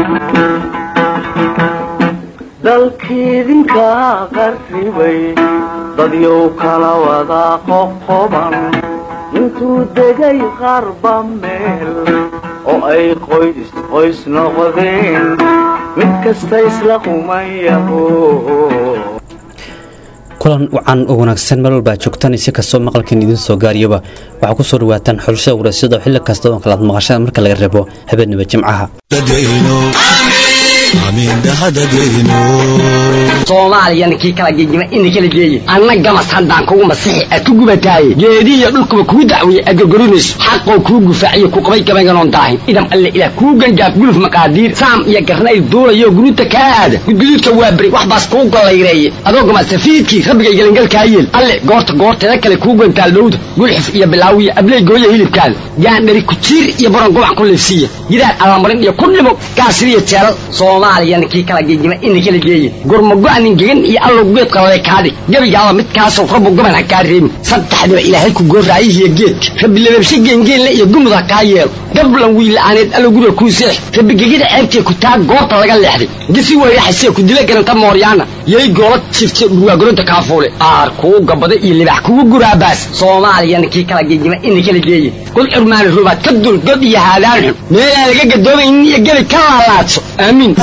dalkiidinka qarribay dadyow kala wada qoqoban intuu degay qarba meel oo ay qoys qoys noqdeen mid kasta isla qumayaho kulan wacan oo wanaagsan meel walbaa joogtaan si kastoo maqalkan idiin soo gaariyaba waxaa ku soo dhawaataan xulashada waraysyada xilli kasta oo kalaad maqashada marka laga reebo habeenimo jimcaha soomaaliyana kii kala gegima ina kala geeye anna gamas haddaan kugu masixi ad ku gubataaye geedihiyo dhulkuba kuu dacweeye aad gorgorinayso xaqoo kuu gufaaciyo ku qabay gabaynganoon daahin idam alle ilaah kuu gangaaf guluf maqaadiir saam iyo garnayl duulayo guruuta kaa aada gudguduudka waa beri wax baas kuu gollayreeye adoo gamasafiidkii rabbigay gelingalkaa yeel alle goorta goorteeda kale kuu gantaal dhowda gulxif iyo bilaawiyo abley gooya hilibkaada gaandhari kujiir iyo baron gobac ku liifsiiya gidaar allamarin iyo ku dhimo gaasiriyo jeelal soomaaliyana kii kala gegima ina kala geeye gurmago-nin gegan iyo allow geedka lale kaadhig gebigaaba midkaasoo rabbu goban ha kaa reebin saddexdiba ilaahay ku gooraayihiyo geedka rabbi lababshe geengeenle iyo gumud ha kaa yeelo gablan wiila'aaneed allow guriga kuu seex rabbi gegida ceebtee ku taag goobta laga leexday gisi weyraxasee ku dila garanta mooryaana yay goola jifte dhurwaagoronta kaafuule aar kuu gabada iyo libax kugu guraabaas soomaaliyana kii kala gegima ina kala geeye kul xurmaani rubaad ka dul god iyo haadaan xun meelaan laga gadoomaynin iyo gebi ka laalaadso aamiin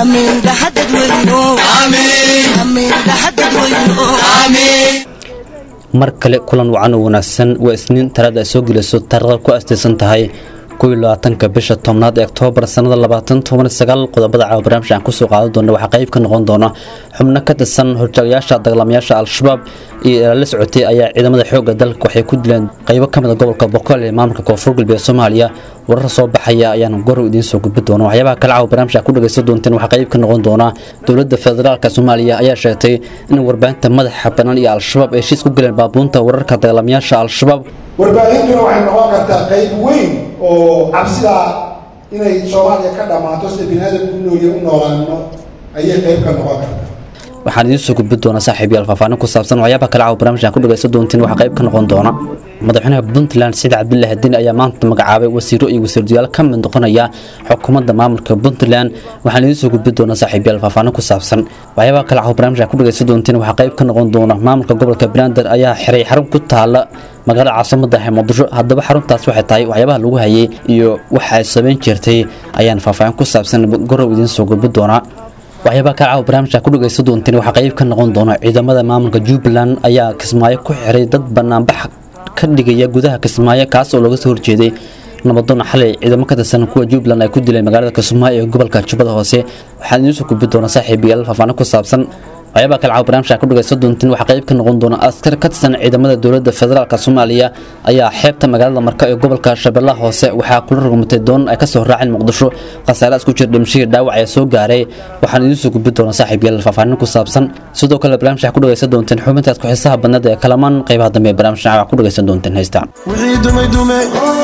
mar kale kulan wacan oo wanaagsan waa isniin talaada ay soo gelayso taariikhda ku astaysan tahay labaatanka bisha tobnaad ee oktoobar sanada labaatan toban sagaal qodobada caawa barnaamij aan kusoo qaadan doona waxaa qayb ka noqon doona xubno ka tirsan horjaagayaasha dagaalamayaasha al-shabaab iyo ilaala socotay ayaa ciidamada xoogga dalka waxay ku dileen qaybo ka mid a gobolka boqol ee maamulka koonfur galbeed soomaaliya warar soo baxaya ayaan gorow idiin soo gudbi doona waxyaabaha kale caawa barnaamij aad ku dhagaysan doonteen waxaa qayb ka noqon doona dowladda federaalka soomaaliya ayaa sheegtay in warbaahinta madaxa bannaan iyo al-shabaab ay heshiis ku galeen baabuunta wararka dagaalamayaasha al-shabaab warbaahintuna waxay noqon kartaa qayb weyn oo cabsidaa inay soomaaliya ka dhammaato sida biniaadamku u noolya u noolaano ayay qayb ka noqon kartaa waxaan idiin soo gudbi doonaa saaxiibayaal faahfaahin ku saabsan waxyaabaha kale caawa barnaamij aan ku dhagaysan doontiin waxaa qayb ka noqon doona madaxweynaha puntland siciid cabdilaahi diin ayaa maanta magacaabay wasiiro iyo wasiirdayaal ka mid noqonaya xukuumadda maamulka puntland waxaan idiin soo gudbi doonaa saaxiibayaal faahfaahin ku saabsan waxyaabaha kale caawa barnaamij aan ku dhagaysan doontiin waxaa qayb ka noqon doona maamulka gobolka banaadir ayaa xiray xarun ku taala magaalada caasimada ah muqdisho haddaba xaruntaas waxay tahay waxyaabaha lagu hayay iyo waxa ay samayn jirtay ayaan faahfaahin ku saabsan gorow idiin soo gudbi doonaa waxyaabaha ka caawa barnaamijka ku dhagaysan doonteen waxaa qayb ka noqon doona ciidamada maamulka jubbaland ayaa kismaayo ku xiray dad banaanbax ka dhigaya gudaha kismaayo kaas oo looga soo horjeeday nabadoon xalay ciidamo ka tirsan kuwa jubbaland ay ku dileen magaalada kismaayo ee gobolka jubbada hoose waxaan idiin soo gudbi doonaa saaxiibayaal faahfaahin ku saabsan waxyaabaha kale caawa barnaamijka ku dhagaysan doontiin waxaa qayb ka noqon doona askar ka tirsan ciidamada dowladda federaalk soomaaliya ayaa xeebta magaalada marka ee gobolka shabeellaha hoose waxaa kula rogmatay doon ay kasoo raaceen muqdisho khasaare isku jira dhimashihii dhaawac ee soo gaaray waxaan idiin soo gudbi doonaa saaxiib yaal faahfaahin ku saabsan sidoo kale barnaamij waxaa ku dhagaysan doonteen xubintaas ku xiisaha badnada ee kalamaan qaybaha dambe ee barnaamij waxaa ku dhagaysan doonteen heystaan wixii dumay dume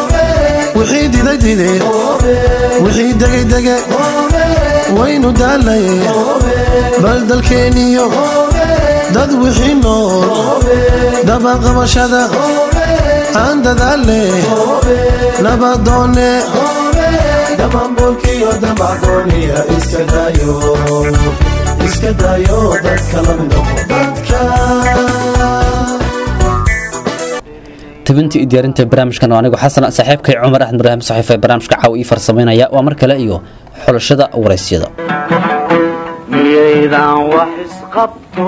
wixii diday dide wixii degay dege waynu daalaye bal dalkeeniyo dad wixii nool dabaqabashada aan dadaale nabadoone dhammaanboolkiyo damacooniya iska dayo iska dayo dadka la midnoqo dadka tabintii iyo diyaarinta barnaamijkan oo anigu xasan saaxiibkay cumar axmed ibraahim saxiif ee barnaamijka caaw ii farsamaynaya waa mar kale iyo xulashada waraysyada miyaydan wax isqabto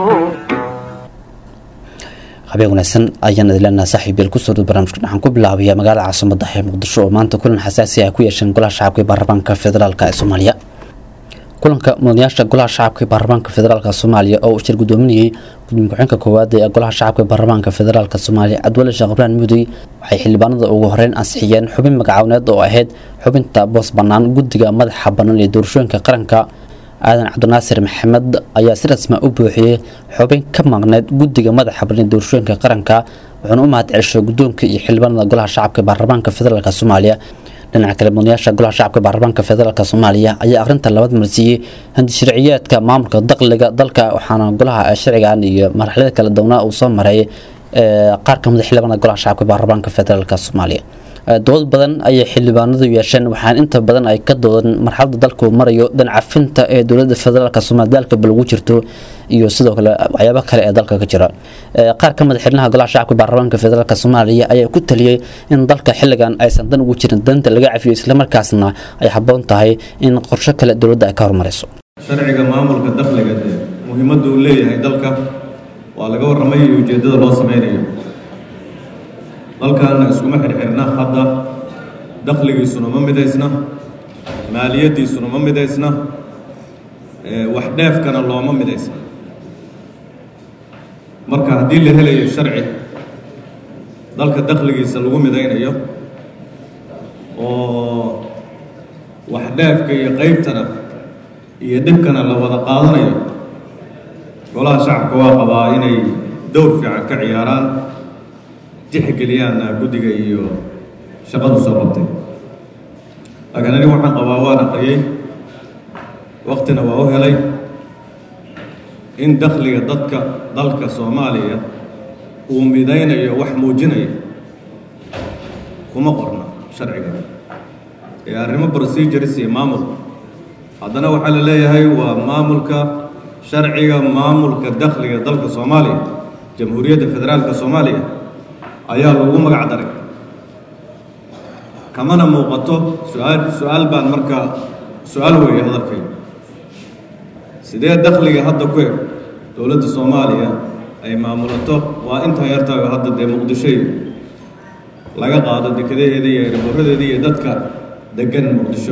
habeen wanaagsan ayaan idin leenahay saaxiib yeel kusoo dhow barnaamijkan waxaan ku bilaabaya magaalada caasimada ee muqdisho oo maanta kulan xasaasi ah ku yeesheen golaha shacabka ee baarlamaanka federaalk ee soomaaliya kulanka mudanayaasha golaha shacabka ee baarlamaanka federaalk soomaaliya oo uu shir gudoominayay gudoomiye ku-xigeenka koowaad ee golaha shacabka ee baarlamaanka federaalk soomaaliya cabdiwali sheekh ibraan mudey waxay xildhibaanada ugu horeyn ansixiyeen xubin magacawneed oo ahayd xubinta boos bannaan guddiga madaxa bannaan ee doorashooyinka qaranka aadan cabdinaasir maxamed ayaa si rasma u buuxiyey xubin ka maqneyd guddiga madaxa bannaan ee doorashooyinka qaranka wuxuuna u mahad celishay guddoonka iyo xildhibaanada golaha shacabka ee baarlamaanka federaalk soomaaliya dhinaca kale mudanayaasha golaha shacabka baarlamaanka federaalk soomaaliya ayaa akhrinta labaad marsiiyey handi sharciyeedka maamulka dakhliga dalka waxaana golaha sharcigan iyo marxalada kala duwanaa uu soo maray qaar kamid xildhibaanada golaha shacabka baarlamaanka federaalk soomaaliya dood badan ayay xildhibaanadu yeesheen waxaan inta badan ay ka doodan marxalada dalka uu marayo dhancafinta ee dowlada federaalk soomaaliya dalka balagu jirto iyo sidoo kale waxyaabo kale ee dalka ka jira qaar ka mid xildhinaha golaha shacabka baarlamaanka federaalk soomaaliya ayaa ku taliyey in dalka xilligan aysan dan ugu jirin danta laga cafiyo islamarkaasna ay habboon tahay in qorsho kale dowladda ay ka hormarayso sharciga maamulka dakhliga dee muhiimadda uu leeyahay dalka waa laga warramay iyo ujeeddada loo sameynayo dalkaana iskuma xirxirna hadda dakhligiisuna ma midaysna maaliyaddiisuna ma midaysna wax dheefkana looma midaysna marka haddii la helayo sharci dalka dakhligiisa lagu midaynayo oo wax dheefka iyo qaybtana iyo dhibkana la wada qaadanayo golaha shacabka waa qabaa inay dowr fiican ka ciyaaraan tixgeliyaanna guddiga iyo shaqadu soo qabtay laakiin anigu waxaan qabaa waan aqriyey waktina waa u helay in dakhliga dadka dalka soomaaliya uu midaynayo wax muujinaya kuma qorna sharciga ee arrimo procedures iyo maamul haddana waxaa la leeyahay waa maamulka sharciga maamulka dakhliga dalka soomaaliya jamhuuriyadda federaalka soomaaliya ayaa lagu magac daray kamana muuqato su-aal su-aal baan markaa su-aal weeye hadalkay sidee dakhliga hadda ku eg dowladda soomaaliya ay maamulato waa intaa yartaago hadda dee muqdishoy laga qaado dekadaheeda iyo eeraboradeeda iyo dadka degan muqdisho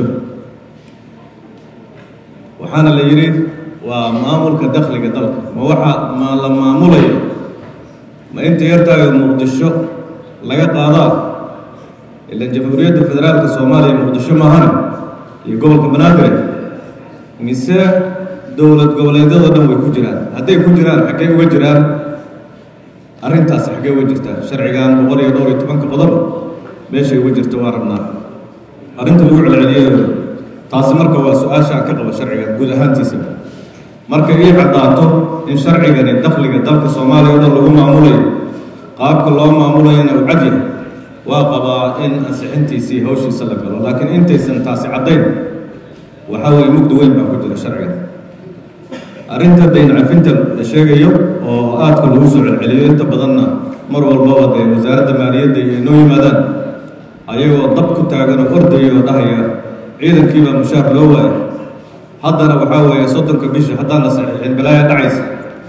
waxaana la yidhi waa maamulka dakhliga dalka ma waxa ma la maamulayo ma inta yartaaga muqdisho laga qaadaa ilan jamhuuriyadda federaalka soomaaliya muqdisho maahana iyo gobolka banaadir mise dowlad goboleedyadoo dhan way ku jiraan hadday ku jiraan xaggey uga jiraan arrintaasi xaggey uga jirtaa sharcigan boqol iyo dhowr iyo tobanka qodob meeshay uga jirto waa rabnaa arrinta lagu celceliyo taasi marka waa su-aashaa ka qaba sharciga guud ahaantiisa marka ii caddaato in sharcigani dakhliga dalka soomaaliya o dhan lagu maamulayo qaabka loo maamulayana uu cad yahay waa qabaa in ansixintiisii hawshiisa la galo laakiin intaysan taasi caddayn waxaa weeye mugdi weyn baa ku jira sharciga arrinta dayn cafinta la sheegayo oo aadka lagu soo celceliyo inta badanna mar walbaba dee wasaaradda maaliyadda iyo inoo yimaadaan ayagoo dab ku taagan oo ordaya oo dhahaya ciidankiibaa mushaar loo waaya haddana waxaa weeye soddonka bisha haddaan la saxiixin balaaya dhacaysa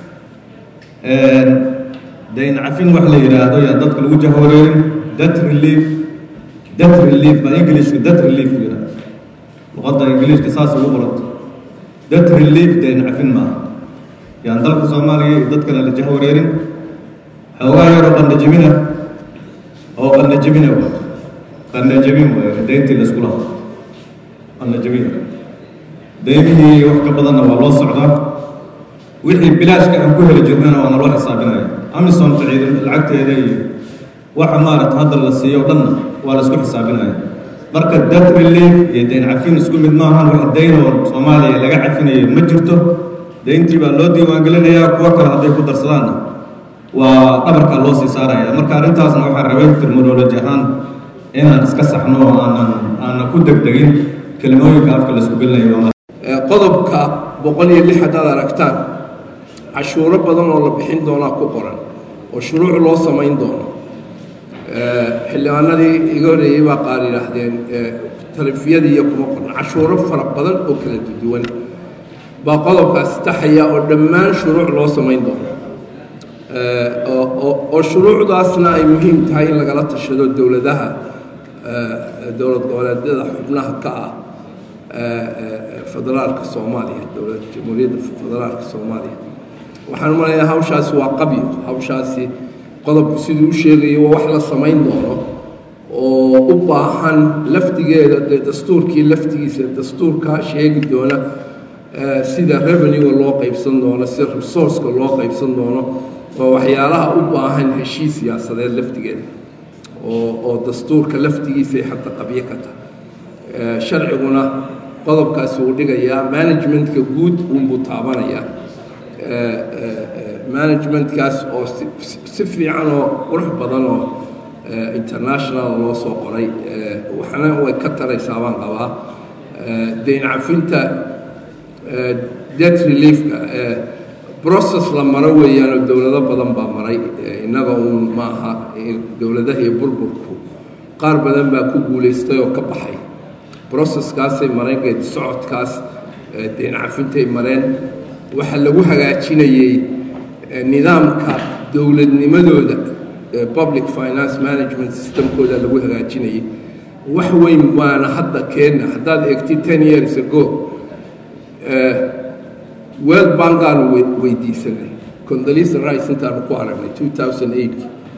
dayn cafin wax la yidhaahdo yaa dadka lagu jahwareerin debt relief debt relief baa englishka debt relief yidhaa luqadda ingiliishka saas ugu qoranta debt relief dayn cafin maaha yaan dalka soomaaliya iyo dadkana la jahwareerin xoogaa yaroo qandajibina oo qandajibina waa qandajibin waaye dayntii laysku lahaa qandajibina daymihii wax ka badanna waa loo socdaa wixii bilaashka aan ku heli jirnana waa naloo xisaabinaya amisonta ciidan lacagteeda iyo waxa maarata hadda la siiyo o dhanna waa la isku xisaabinaya marka debt relief iyo dayn cafin isku mid maahan wax daynoo soomaaliya laga cafinayo ma jirto dayntii baa loo diiwaangelinayaa kuwo kale hadday ku darsadaanna waa dhabarkaa loo sii saaraya marka arrintaasna waxaa rabay terminoloji ahaan inaan iska saxno oo aanan aanan ku degdegin kelimooyinka afka la isku gelinayo qodobka boqol iyo lix haddaad aragtaan cashuuro badan oo la bixin doonaa ku qoran oo shuruuc loo samayn doono xildhibaanadii iga horreeyey baa qaar yidhaahdeen talefiyadii iyo kuma qorna cashuuro fara badan oo kala duwan baa qodobkaasi taxaya oo dhammaan shuruuc loo samayn doono oo shuruucdaasna ay muhiim tahay in lagala tashado dowladaha dowlad goboleedyada xubnaha ka ah federaalka soomaaliya dowlad jamhuuriyadda federaalka soomaaliya waxaan u malayaa hawshaasi waa qabyo hawshaasi qodobku siduu u sheegayo waa wax la samayn doono oo u baahan laftigeeda dee dastuurkii laftigiisa dastuurka sheegi doona sida revenue loo qaybsan doono sida resourceka loo qaybsan doono waa waxyaalaha u baahan heshiis siyaasadeed laftigeeda oo oo dastuurka laftigiisay xataa qabyo ka tahay sharciguna qodobkaasi uu dhigayaa managementka guud uunbuu taabanayaa managementkaas oo si fiican oo qurux badan oo international loo soo qoray waxna way ka taraysaa baan qabaa dayn cafinta debt reliefka process la maro weeyaanoo dowlado badan baa maray innaga uun ma aha dowladaha iyo burburku qaar badan baa ku guulaystay oo ka baxay processkaasay mareen geedi socodkaas dayn cafintay mareen waxaa lagu hagaajinayey nidaamka dowladnimadooda public finance management systemkooda lagu hagaajinayay wax weyn waana hadda keenna haddaad eegtid ten years ago world bankaanu weydiisanay condolisa rice intaanu ku aragnay two thousand eight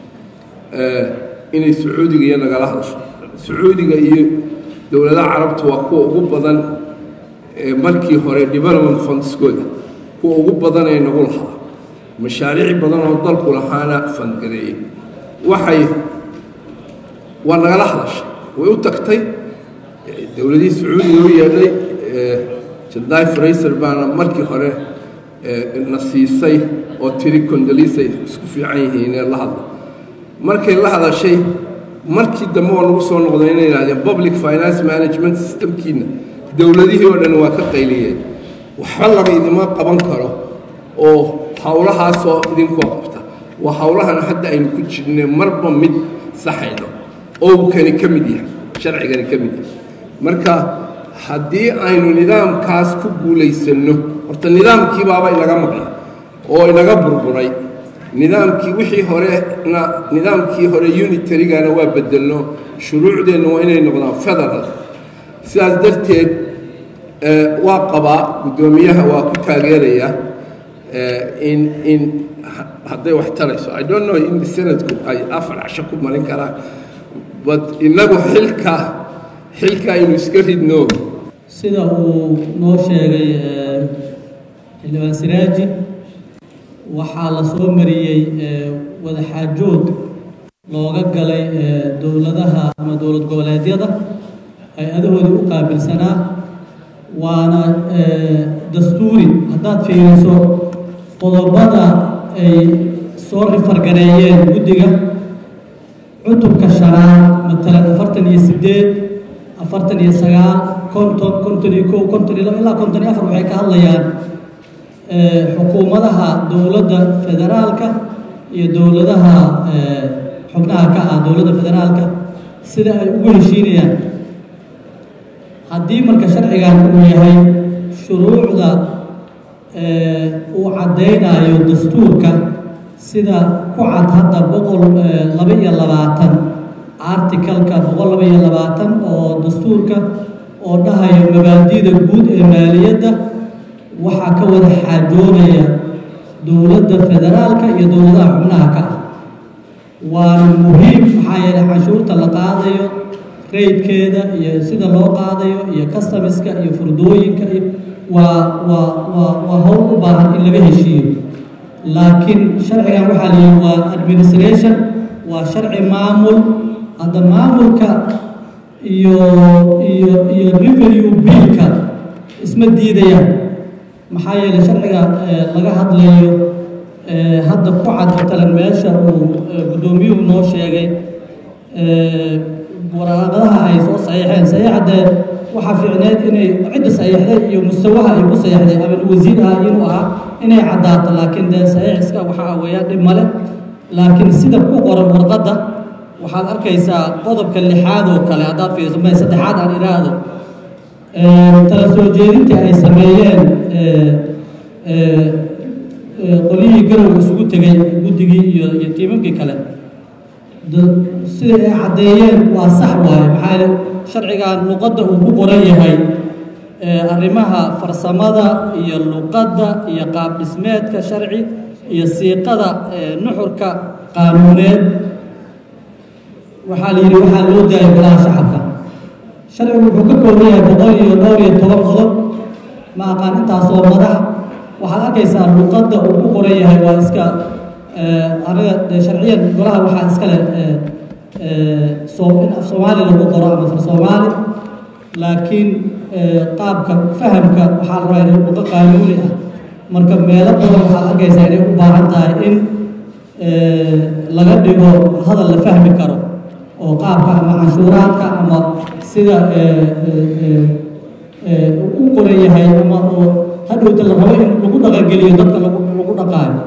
inay sacuudiga iyo nagala hadasho sacuudiga iyo dowladaha carabta waa kuwa ugu badan markii hore development fundskooda kuwa ugu badan ee nagu lahaa mashaariic badan oo dalku lahaana fandgareeyey waxay waa nagala hadashay way u tagtay dowladihii sacuudiga u yeedhay jandaay frayser baana markii hore na siisay oo tiri condolisa isku fiican yihiin ee la hadla markay la hadashay markii dambe waa nagu soo noqday inay yidhahdeen public finance management systemkiina dowladihii oo dhan waa ka qayliyeen waxba laba idima qaban karo oo howlahaasoo idinkoo qabta waa howlahan hadda aynu ku jirne marba mid saxayno oo kani ka mid yahay sharcigani ka mid yahay marka haddii aynu nidaamkaas ku guulaysanno horta nidaamkii baaba inaga maqan oo inaga burburay nidaamkii wixii horena nidaamkii hore unitarygana waa bedelno shuruucdeenna waa inay noqdaan federal sidaas darteed waa qabaa guddoomiyaha waa ku taageeraya in in hadday wax tarayso i don't know in sanadku ay afar casho ku marin karaan but innagu xilka xilka aynu iska ridno sida uu noo sheegay xildhibaan siraaji waxaa la soo mariyey wadaxaajood looga galay dowladaha ama dowlad goboleedyada hay-adahoodii u qaabilsanaa waana dastuuri haddaad fiiriso qodobada ay soo rifargareeyeen guddiga cutubka shanaad matalan afartan iyo siddeed afartan iyo sagaal konton konton iyo kow konton iyo laba ilaa konton iyo afar waxay ka hadlayaan xukuumadaha dowladda federaalka iyo dowladaha xubnaha ka ah dowladda federaalka sida ay ugu heshiinayaan haddii marka sharcigan uu yahay shuruucda uu caddaynayo dastuurka sida ku cad hadda boqol laba iyo labaatan articalka boqol laba iyo labaatan oo dastuurka oo dhahayo mabaadi'da guud ee maaliyadda waxaa ka wada xaajoonaya dowladda federaalka iyo dowladaha xubnaha ka ah waana muhiim maxaa yeelay canshuurta la qaadayo raydkeeda iyo sida loo qaadayo iyo customiska iyo furdooyinka iyo waa waa waa waa howl u baahan in laga heshiiyo laakiin sharcigan waxaa la yihi waa administration waa sharci maamul hadda maamulka iyo iyo iyo revenue billka isma diidayaan maxaa yeelay sharciga laga hadlayo hadda ku cad matalan meesha uu guddoomiyuhu noo sheegay waraaqadaha ay soo saxiixeen saxiixadee waxaa fiicneed inay cidda saxiixday iyo mustawaha ay ku saxiixday ama wasiir ah inuu ahaa inay caddaato laakiin dee saxiixiska waxaa weeyaan dhib male laakiin sida ku qoran warqadda waxaad arkaysaa qodobka lixaad oo kale haddaad fiiriso may saddexaad aan idhaahdo tala soo jeedintii ay sameeyeen qolyihii garow isugu tegay guddigii iyo iyo tiimamkii kale sida ay caddeeyeen waa sax waaye maxaa yeele sharcigan luqadda uu ku qoran yahay arrimaha farsamada iyo luqadda iyo qaab dhismeedka sharci iyo siiqada nuxurka qaanuuneed waxaa la yidhi waxaa loo daayay golaha shacabka sharcigu wuxuu ka kooban yahay boqol iyo dhowr iyo toban qodob ma aqaan intaasoo madax waxaad arkaysaa luqadda uu ku qoran yahay waa iska aniga dee sharciyan golaha waxaa iska leh soo in af soomaali lagu qoro ama far soomaali laakiin qaabka fahamka waxaa la rabaa inay luqo qaanuuni ah marka meelo badan waxaad arkaysaa inay u baahan tahay in laga dhigo hadal la fahmi karo oo qaabka ama canshuuraadka ama sida u qoran yahay ama oo hadhowta la rabo in lagu dhaqangeliyo dadka lagu lagu dhaqaayo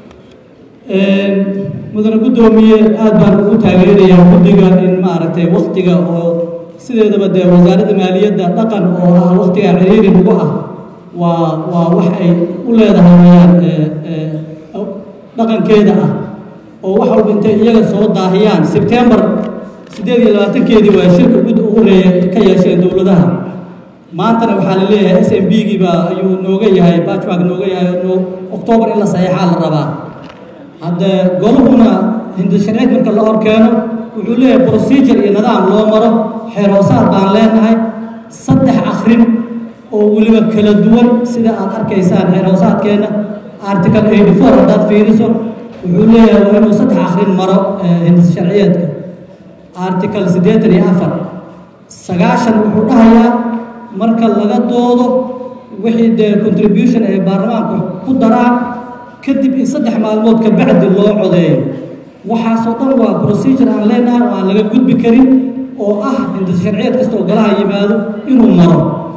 mudane guddoomiye aad baan ugu taageerayaa guddiga in maaragtay waktiga oo sideedaba dee wasaaradda maaliyadda dhaqan oo ah waktiga ciriiri lagu ah waa waa wax ay u leedahay wayaan dhaqankeeda ah oo wax walba intay iyaga soo daahiyaan sebtembar siddeed iyo labaatankeedii waa shirka gud ugu horeeya ka yeesheen dowladaha maantana waxaa la leeyahay s m b giiba ayuu nooga yahay batchmark nooga yahay no octoobar in la saxeexaa la rabaa hadde goluhuna hindishareed marka la horkeeno wuxuu leeyahay procedure iyo nidaam loo maro xeer hoosaad baan leenahay saddex akrin oo weliba kala duwan sida aad arkaysaan xeer hoosaadkeenna article eighty four haddaad fiiriso wuxuu leeyahay waa inuu saddex akrin maro hindis sharciyeedka article siddeetan iyo afar sagaashan wuxuu dhahayaa marka laga doodo wixii dee contribution ay baarlamaanku ku daraan kadib in saddex maalmood ka bacdi loo codeeyo waxaasoo dhan waa procedure aan leenahay oo aan laga gudbi karin oo ah hindis sharciyeed kasta oo golaha yimaado inuu maro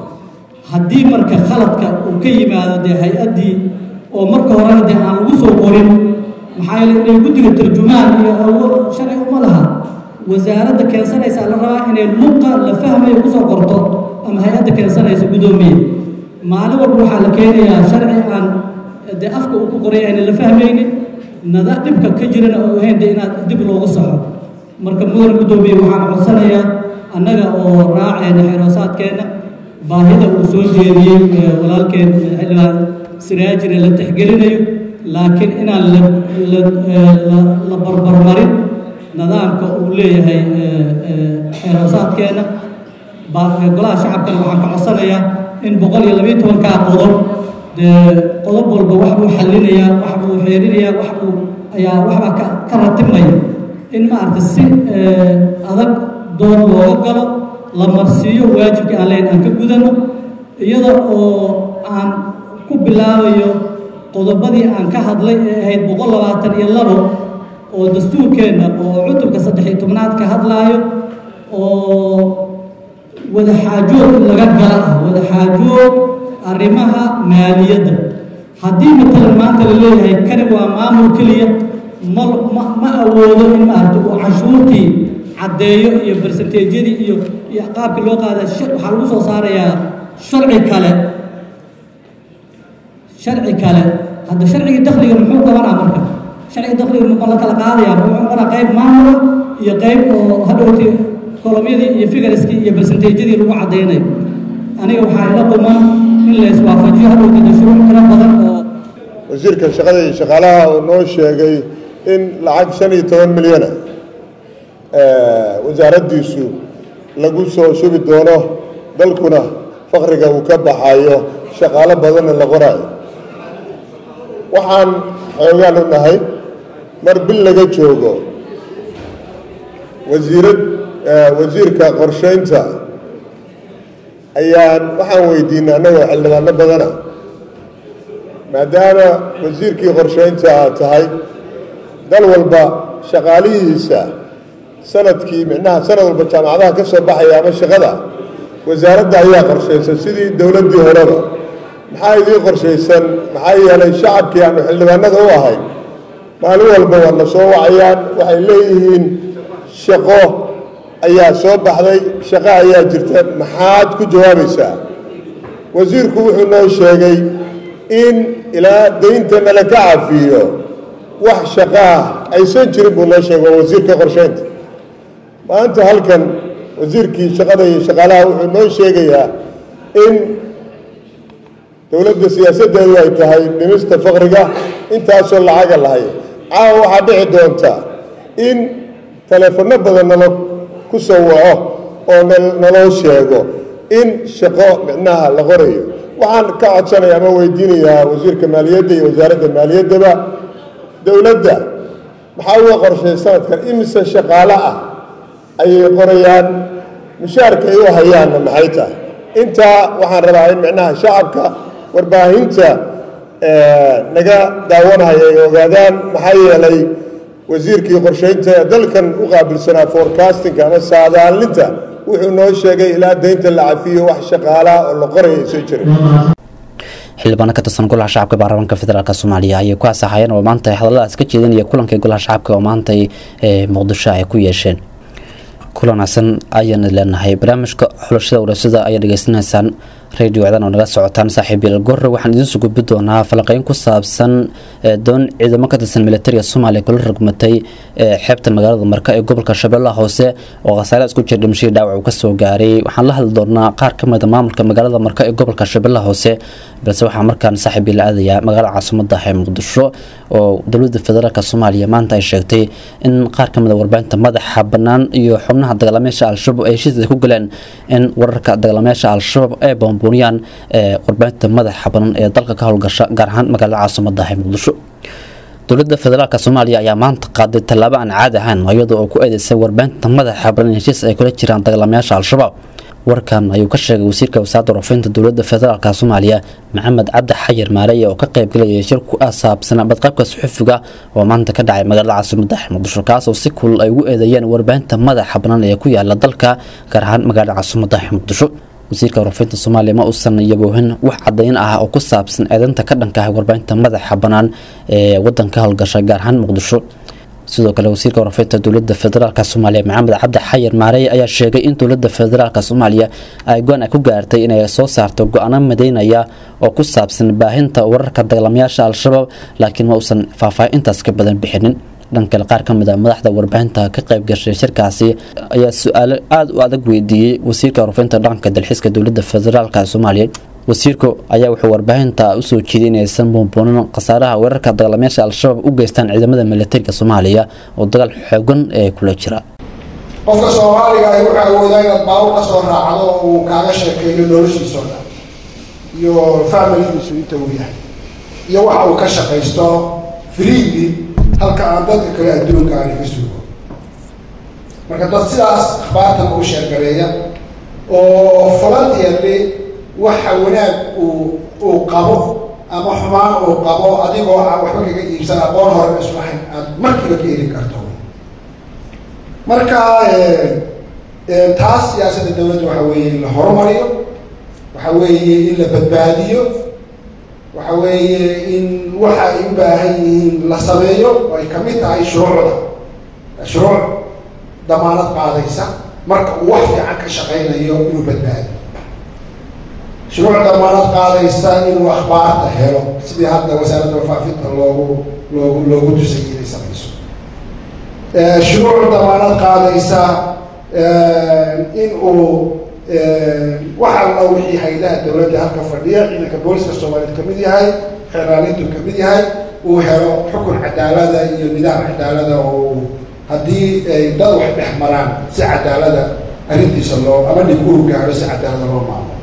haddii marka khaladka uu ka yimaado dee hay-addii oo marka horena dee aan lagu soo qorin maxaa yeele inay guddiga tarjumaan iyo awood sharci uma laha wasaaradda keensanaysaa la rabaa inay luqa la fahmayo kusoo qorto ama hay-adda keensanaysa guddoomiye maalin walba waxaa la keenayaa sharci aan dee afka uu ku qoray ayna la fahmaynin nada dhibka ka jirana oo ahayn dee inaad dib loogu saxo marka mudan guddoomiye waxaan codsanayaa annaga oo raacayna xeroosaadkeenna baahida uu soo jeediyey walaalkeen xildhibaan siraajire la tixgelinayo laakiin inaan la la la barbarmarin nidaamka uu leeyahay xeeroosaadkeenna golaha shacabkana waxaan ka codsanayaa in boqol iyo labiyo tobankaa qodob dee qodob walba wax buu xallinayaa wax buu xeerinayaa wax buu ayaa waxbaa ka ka ratibmaya in maaragta si adag dood looga galo la marsiiyo waajibkii aan leyn aan ka gudano iyada oo aan ku bilaabayo qodobadii aan ka hadlay ee ahayd boqol labaatan iyo labo oo dastuurkeenna oo cutubka saddex iyo tobnaad ka hadlaayo oo wadaxaajood in laga gala ah wadaxaajood arrimaha maaliyadda haddii matalan maanta la leeyahay kani waa maamul keliya ma ma ma awoodo in maaragta uu canshuurtii caddeeyo iyo barsenteejyadii iyo iyo qaabkii loo qaada waxaa lagu soo saarayaa sharci kale sharci kale hadda sharcigii dakhliga muxuu qabanaa marka sharciga dakhliga ma la kala qaadayaa muxuu qabanaa qayb maamula iyo qayb oo hadhowti kolomyadii iyo figariskii iyo barsenteejyadii lagu caddaynayo aniga waxaa ila quman in la iswaafajiyo hadhowti shuruuc tiro badan oo wasiirka shaqada iyo shaqaalaha uu noo sheegay in lacag shan iyo toban milyana wasaaraddiisu lagu soo shubi doono dalkuna fakriga uu ka baxayo shaqaalo badanna la qoraayo waxaan xoogaan u nahay mar bil laga joogo wasiirad wasiirka qorshaynta ayaan waxaan weydiinay annagoo xildhibaano badana maadaama wasiirkii qorshaynta aad tahay dal walba shaqaalihiisa sanadkii micnaha sanad walba jaamacadaha ka soo baxaya ama shaqada wasaaradda ayaa qorshaysa sidii dowladdii horeba maxaa idiin qorshaysan maxaa yeelay shacabkii aanu xildhibaanada u ahay maalin walba waa na soo wacayaan waxay leeyihiin shaqo ayaa soo baxday shaqo ayaa jirta maxaad ku jawaabaysaa wasiirku wuxuu noo sheegay in ilaa daynta nala ka cafiyo wax shaqaah aysan jirin buu noo sheegay waa wasiirka qorshaynta maanta halkan wasiirkii shaqada iyo shaqaalaha wuxuu noo sheegayaa in dowladda siyaasaddeedu ay tahay dhimista faqriga intaasoo lacaga lahay caawa waxaa dhici doonta in taleefanno badan nalo ku soo waco oo naloo sheego in shaqo micnaha la qorayo waxaan ka codsanaya ama weydiinayaa wasiirka maaliyadda iyo wasaaradda maaliyaddaba dowladda maxaa uga qorshay sanadkan imise shaqaale ah ayay qorayaan mushaarka ay u hayaanna maxay tahay intaa waxaan rabaa in micnaha shacabka warbaahinta naga daawanaya ay ogaadaan maxaa yeelay wasiirkii qorsheynta ee dalkan u qaabilsanaa forecastinka ama saadaalinta wuxuu noo sheegay ilaa deynta la cafiyo wax shaqaalaha oo la qoraya aysan jirin xildhibaano ka tirsan golaha shacabka baarlamaanka federaalk soomaaliya ayay ku asaxayeen oo maanta hadalladaas ka jeedinaya kulankai golaha shacabka oo maanta muqdisho ay ku yeesheen kulan wanaagsan ayaana leenahay barnaamijka xulashada warasada ayaa dhegeysanaysaan radio cdan oo naga socotaan saaxiibyal gorre waxaan idiin soo gudbi doonaa falanqeyn ku saabsan doon ciidamo ka tirsan militariga soomaaliya kula ragmatay xeebta magaalada marka ee gobolka shabeellaha hoose oo khasaare isku jira dhimashadii dhaawac uu kasoo gaaray waxaan la hadli doonaa qaar ka mida maamulka magaalada marka ee gobolka shabeellaha hoose balse waxaa markaan saaxiibyal aadayaa magaalada caasimada ee muqdisho oo dowlada federaalk soomaaliya maanta ay sheegtay in qaar ka mida warbaahinta madaxa bannaan iyo xubnaha dagaalamayaasha al-shabaab ay heshiis ku galeen in wararka dagaalamayaasha al-shabaab ee boonbooniyaan ee warbaahinta madaxa bannaan ee dalka ka howlgasha gaar ahaan magaalada caasimada ee muqdisho dowladda federaalk soomaaliya ayaa maanta qaaday tallaabo aan caadi ahayn iyadoo oo ku eedeysay warbaahinta madaxa bannaan in heshiis ay kula jiraan dagaalamayaasha al-shabaab warkan ayuu ka sheegay wasiirka wasaaradda warfinta dowladda federaalk soomaaliya maxamed cabdi xayir maareye oo ka qaybgalayay shir ku asaabsan badqaybka suxufiga oo maanta ka dhacay magaalada caasimada muqdisho kaas oo si kulul ay ugu eedeeyeen warbaahinta madaxa bannaan ee ku yaala dalka gaar ahaan magaalada caasimada muqdisho wasiirka warfinta soomaaliya ma uusan yaboohin wax cadayn ah oo ku saabsan eedeynta ka dhanka ah warbaahinta madaxa bannaan ee wadanka howlgasha gaar ahaan muqdisho sidoo kale wasiirka warfinta dowlada federaalk soomaaliya maxamed cabdi xayir maarey ayaa sheegay in dowlada federaalk soomaaliya ay go-aan ay ku gaartay inay soo saarto go-aano madeynaya oo ku saabsan baahinta wararka dagaalamayaasha al-shabaab laakiin ma uusan faahfaahin intaas ka badan bixinin dhan kale qaar ka mid a madaxda warbaahinta ka qayb gashay shirkaasi ayaa su-aalo aada u adag weydiiyey wasiirka warfinta dhaqanka dalxiiska dowlada federaalk soomaaliya wasiirku ayaa wuxuu warbaahinta usoo jeeday inaysan buunbuunin khasaaraha weerarka dagaalamayaasha al-shabaab u geystaan ciidamada militariga soomaaliya oo dagaal xoogan ee kula jira qofka soomaaliga ay wuxuu awoodaa inaad baawur ka soo raacdo oo uu kaaga sheekeeyo noloshiisa oo dhan iyo familigiisu inta uu yahay iyo waxa uu ka shaqaysto freely halka aan dadka kale adduunka aani ka sugo marka dad sidaas akhbaartan u sheergareeya oo volunteerly waxa wanaag uu uu qabo ama xumaan uu qabo adigoo aan waxba kaga iibsan aqoon hore islahayn aada markiiba ka heli karto marka taas siyaasadda dawladda waxa weeye in la horumariyo waxa weeye in la badbaadiyo waxa weeye in waxa ay u baahan yihiin la sameeyo oo ay kamid tahay shuruucda shuruuc damaanad qaadaysa marka uu wax fiican ka shaqaynayo inuu badbaadiyo shuruuc damaanad qaadaysa inuu akhbaarta helo sidii hadda wasaaradda wafaafinta loogu loogu loogu tusay inay samayso shuruuc damaanad qaadaysa in uu wax alla wixii haydaha dawladda halka fadhiya ciidanka booliska soomaaliyeed kamid yahay xeeraalintu kamid yahay uu helo xukun cadaalada iyo nidaam cadaalada oo haddii ay dad wax dhex maraan si cadaalada arrintiisa loo ama dhib uu gaaro si cadaalada loo maamulo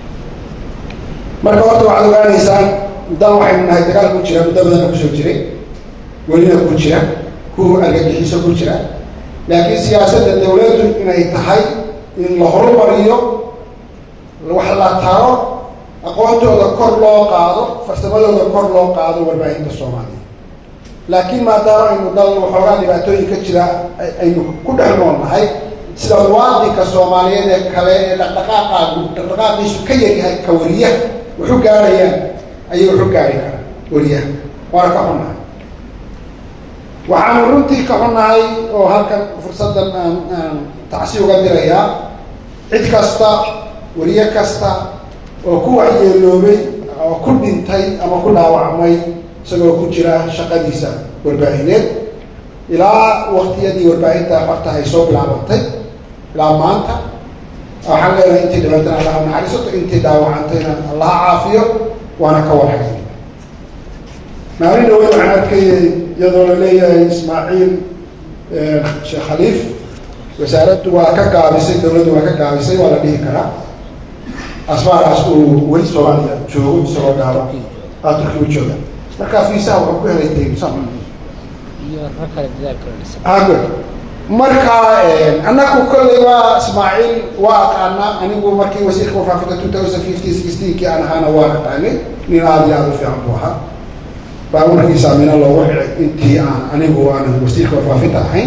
marka horta waxaad ogaanaysaan dan waxaynu nahay dagaal ku jira muddo badana kusoo jiray welina ku jira ku argagixiso ku jira laakiin siyaasadda dawladdu inay tahay in la horumariyo wax la taro aqoontooda kor loo qaado farsamadooda kor loo qaado warbaahinta soomaaliya laakiin maadaama aynu dal waxoogaa dhibaatooyin ka jira aynu ku dhex nool nahay sida muwaadinka soomaaliyeed ee kale ee dhaqdhaqaaqaagu dhaqdhaqaaqiisu ka yaryahay ka wariyaha wuxu gaarayaan ayay wuxu gaari karaan wariyaha waana ka xunnahay waxaanu runtii ka xunnahay oo halkan fursaddan aan aan tacsi uga dirayaa cid kasta wariye kasta oo ku waxyeeloobay oo ku dhintay ama ku dhaawacmay isagoo ku jira shaqadiisa warbaahineed ilaa waktiyadii warbaahinta horta ay soo bilaabatay ilaa maanta waxaan leenahay intii dhibatana allaha naxariisato intii dhaawacantayna allaha caafiyo waana ka warhay maalin dhaweyn waxaan arkayay iyadoo la leeyahay ismaaciil sheekh khaliif wasaaraddu waa ka gaabisay dawladdu waa ka gaabisay waa la dhihi karaa asfaaraas uu weli soomaaliya joogo isagoo gaaba aa turki u jooga marka fiisaha wuxuu ku helay taysa marka annagu kolley waa ismaaciil waa aqaana anigu markii wasiirka wafaafinta two thousand fifty sixteenkii aan ahaana waa aqaanay nin aada iyo aada u fiican buu ahaa baa warkiisa amina loogu xidhay intii aan anigu aanan wasiirka warfaafinta ahayn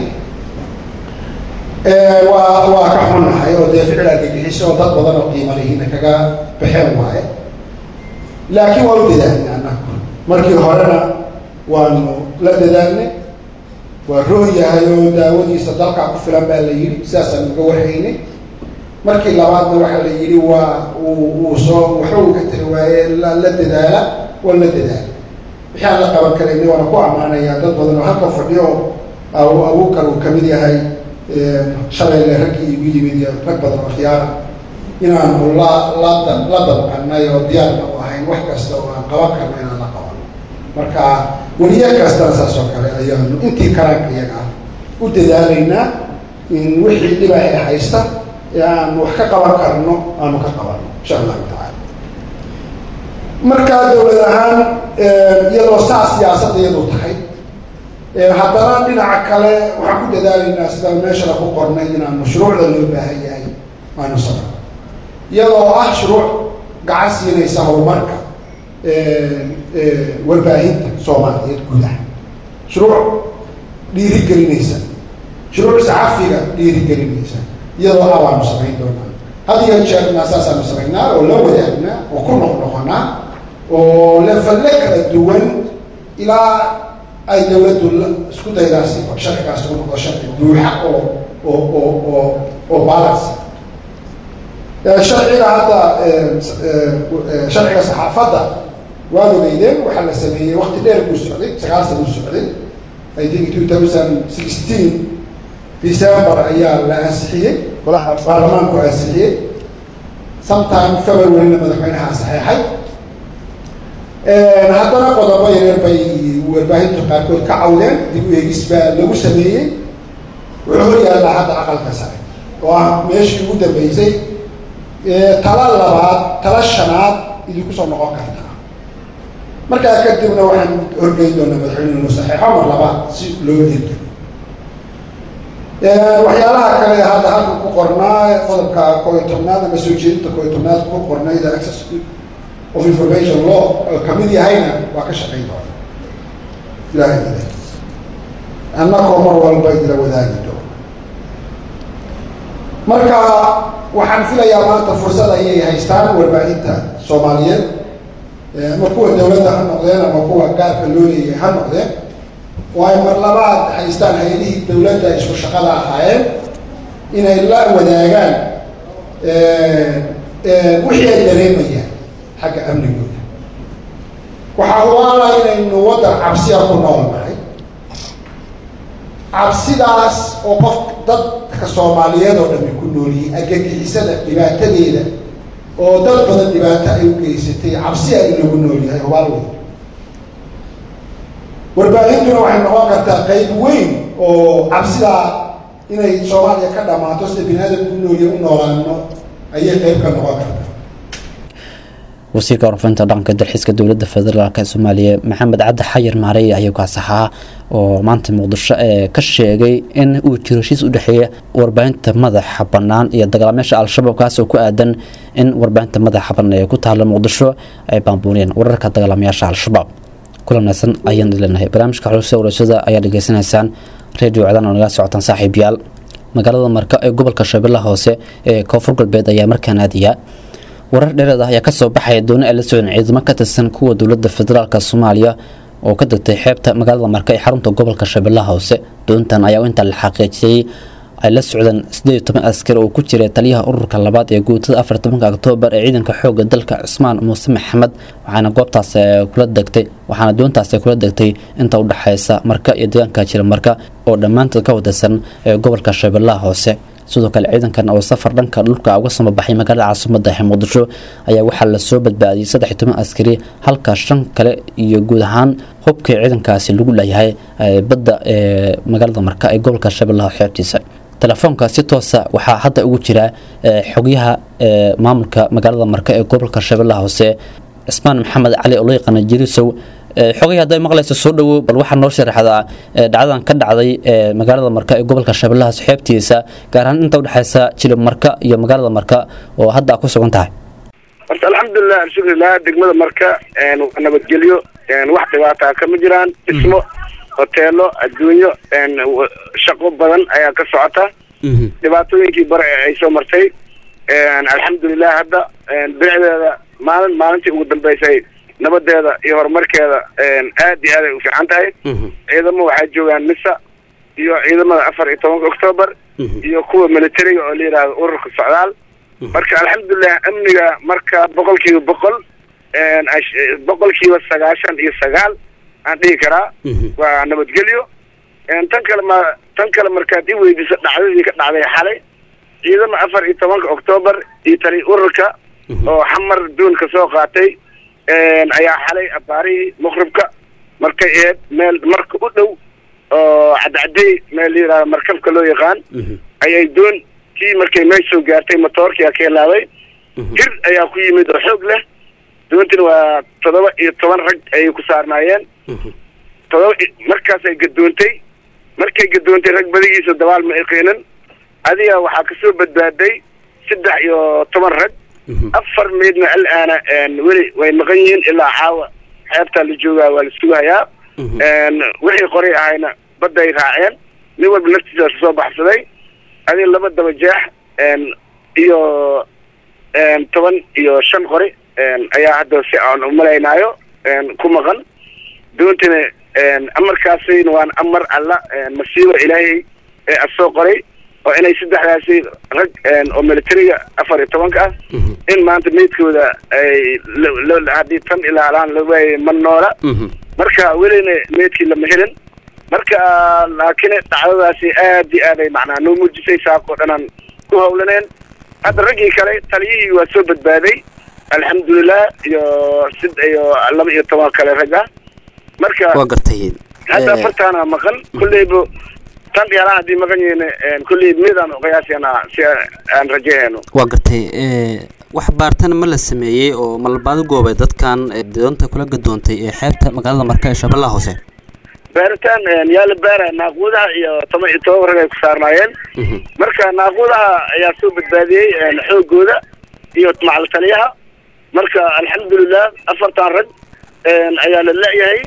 waa waa ka xunnahay oo dee ficil argagixiso oo dad badan oo qiimo lihiina kaga baxeen waaye laakiin waa u dadaalnay annagu markii horena waanu la dadaalnay waa roon yahay oo daawadiisa dalkaa ku filan baa la yidhi sidaasaan uga warhaynay markii labaadna waxaa la yidhi waa uu uu soo waxba uu ka tiri waaye la la dadaala waa la dadaala wixii aan la qaban karaynay waana ku ammaanayaa dad badan oo halka fadhiyo oo abuukar uu kamid yahay shalayle raggii igu yimid iyo rag badan oo khiyaara inaanu la la la dabqanay oo diyaarna u ahayn wax kasta oo aan qaban karno inaan la qabano marka weliya kastana saas oo kale ayaanu intii karaanka iyaga ah u dadaalaynaa in wixii dhibaaha haysta ee aan wax ka qaban karno aanu ka qabano insha allahu tacaala markaa dowlad ahaan iyadoo saa siyaasadda iyadu tahay haddana dhinaca kale waxaan ku dadaalaynaa sidaan meeshana ku qornay inaan mashruucda loo baahan yahay aanu sabno iyadoo ah shuruuc gacan siinaysa horumarka warbaahinta soomaaliyeed gudaha shuruuc dhiirigelinaysa shuruuc saxafiga dhiirigelinaysa iyadoo ah waanu samayn doonaa had iyo jeerna saasaanu samaynaa oo la wadaagnaa oo ku noqnoqonaa oo lefalle kala duwan ilaa ay dawladdu isku daydaasi sharcigaas u noqdo sharci buuxa oo oo oo oo oo balance sharciga hadda sharciga saxaafadda waad ogeydeen waxaa la sameeyey wakti dheer buu socday sagaal sana u socday i think two thousand sixteen december ayaa la ansixiyey golaha baarlamaanku ansixiyey sometime februaryna madaxweynaha saxeexay haddana qodobo yareer bay warbaahinta qaarkood ka cawdeen dib u eegis baa lagu sameeyey wuxuu hor yaallaa hadda aqalka sare oo ah meeshii ugu dambeysay tala labaad tala shanaad idinku soo noqon kartaa markaa kadibna waxaan horgeyn doonaa madaxweyne inuu saxeexo mar labaad si loo hirgeliyo waxyaalaha kale hadda halka ku qornaa qodobka koo iyo tobnaad ama soo jeedinta koo iyo tobnaad ku qornayda access of information law kamid yahayna waa ka shaqayn doona ilahay ila annakoo mar walba idila wadaagi doona marka waxaan filayaa maanta fursad ayay haystaan warbaahinta soomaaliyeed ama kuwa dawladda ha noqdeen ama kuwa gaarka loo leeyahay ha noqdeen oo ay mar labaad haystaan hay-adihii dawladda isku shaqada ahaayeen inay la wadaagaan wixii ay dareemayaan xagga amnigooda waxaa hubaala inaynu waddan cabsiya ku nool nahay cabsidaas oo qof dadka soomaaliyeed oo dhami ku noolyihiin agagixisada dhibaatadeeda oo dad badan dhibaato ay u geysatay cabsi ay lagu nool yahay hubaal weyn warbaahintuna waxay noqon kartaa qeyb weyn oo cabsidaa inay soomaaliya ka dhamaato sida bini aadamku u noolya u noolaano ayay qeyb ka noqon kartaa wasiirka warfaynta dhaqanka dalxiiska dowladda federaalk ee soomaaliya maxamed cabdi xayir maarey ayaa kaasaxaa oo maanta muqdisho ee ka sheegay in uu jiro heshiis u dhexeeya warbaahinta madaxa bannaan iyo dagaalamayaasha al-shabaab kaas oo ku aadan in warbaahinta madaxa bannaan ee ku taalla muqdisho ay baambuuniyeen wararka dagaalamayaasha al-shabaab kulanaysan ayaan leenahay barnaamijka xuluusta warashada ayaa dhegeysanaysaan radio codaan oo naga socotaan saaxiibayaal magaalada marka ee gobolka shabeellaha hoose ee koonfur galbeed ayaa markaan aadaya warar dheereed ah ayaa kasoo baxaya dooni ay la socdeen ciidamo ka tirsan kuwa dowladda federaalk soomaaliya oo ka degtay xeebta magaalada marka ee xarunta gobolka shabeellaha hoose doontan ayaa inta la xaqiijiyey ay la socdeen sideed iyo toban askar oo ku jiray taliyaha ururka labaad ee guutada afar tobanka oktoobar ee ciidanka xooga dalka cusmaan muuse maxamed waxaana goobtaas kula degtay waxaana doontaas kula degtay inta udhexeysa marka iyo deegaanka jira marka oo dhammaantood ka wadaysan ee gobolka shabeellaha hoose sidoo kale ciidankan oo safar dhanka dhulka uga samabaxay magaalada caasimada ee muqdisho ayaa waxaa lasoo badbaadiyey saddex iyo toban askari halka shan kale iyo guud ahaan hubkii ciidankaasi lagu leeyahay badda ee magaalada marka ee gobolka shabeellaha xeebtiisa telefoonka si toosa waxaa hadda ugu jira xogyaha maamulka magaalada marka ee gobolka shabeellaha hoose cismaan maxamed cali oo loo yaqaana jirisow xogay hadday maqlayso soo dhawow bal waxaa noo sharaxdaa dhacdadan ka dhacday magaalada marka ee gobolka shabeellahaas xeebtiisa gaar ahaan inta udhexeysa jilib marka iyo magaalada marka oo hadda ku sugan tahay horta alxamdulilah alshukrilah degmada marka een, waa nabadgelyo een, wax dhibaataa kama jiraan dhismo hoteelo adduunyo een, w- shaqo badan ayaa ka socota dhibaatooyinkii bare ee ay soo martay een, alxamdulilah hadda een, bilicdeeda maalin maalintii ugu dambeysay nabadeeda iyo horumarkeeda een, aad iyo aad ay u fiican tahay ciidamo waxaa joogaan misa iyo ciidamada afar iyo tobanka octoobar iyo kuwa militariga oo la yidhaahdo ururka socdaal marka alxamdulilah amniga marka boqolkiiba boqol een, ash- boqolkiiba sagaashan iyo sagaal aan dhihi karaa waa nabadgelyo een, tan kale ma tan kale markaad i weydiiso dhacdadii ka dhacday xalay ciidama afar iyo tobanka octoobar iyo tali ururka oo xamar duun ka soo qaatay een, ayaa xalay abaarihii muqribka markay ahayd meel marka u dhow oo cadcadey meel la yidhahdo markabka loo yaqaan ayay doon kii markay meesha soo gaartay motoorkii ka helaaday hir ayaa ku yimid oo xoog leh doontina waa toddoba iyo toban rag ayay ku saarnaayeen todoba i- markaasay gadoontay markay gadoontay rag badigiisa dabaal ma iqiinin adiga waxaa kasoo badbaaday saddex iyo toban rag afar meydna alaana een, weli way maqan yihiin ilaa caawa xeebtaa la joogaa waa la sugayaa een, wixii qoray ahayna badday raaceen nin walba naftiisa soo baxsaday adiga laba daba jeex een, iyo een, toban iyo shan qori een, ayaa hadda si aan umalaynaayo een, ku maqan doontana een, amarkaasina waan amar alla een, masiibo ilaahay ee asoo qoray oo inay saddexdaasi rag een, oo militariga afar iyo tobanka ah in maanta meydkooda ay lo- lo- haddii tan ilaalaan la waayay ma noola marka welina meydkii lama helin marka laakiin dhacdadaasi aad iyo aad ay macnaa noo muujisay saakoo dhanaan ku hawlaneen hadda raggii kale taliyihii waa soo badbaaday alxamdulilah iyo sid iyo laba iyo toban kale rag ah marka waa gartay hadda Eh, afartaana maqan kulleyba tan dhiyaalaan haddii maqan yihiin kulley midaan qiyaasina si aan rajahayno waa gartay eh, wax baartan ma la sameeyey oo malbaado goobay dadkan eh, doonta kula gadoontay ee xeebta magaalada marka ee shabeellaha hoose baaritaan yaa la baara naaquudaha iyo toban iyo toban rag ay ku saarnaayeen marka naaquudaha ayaa soo badbaadiyey een, xoogooda iyo macal taliyaha marka alxamdulilah afartan rag een, ayaa la leeyahay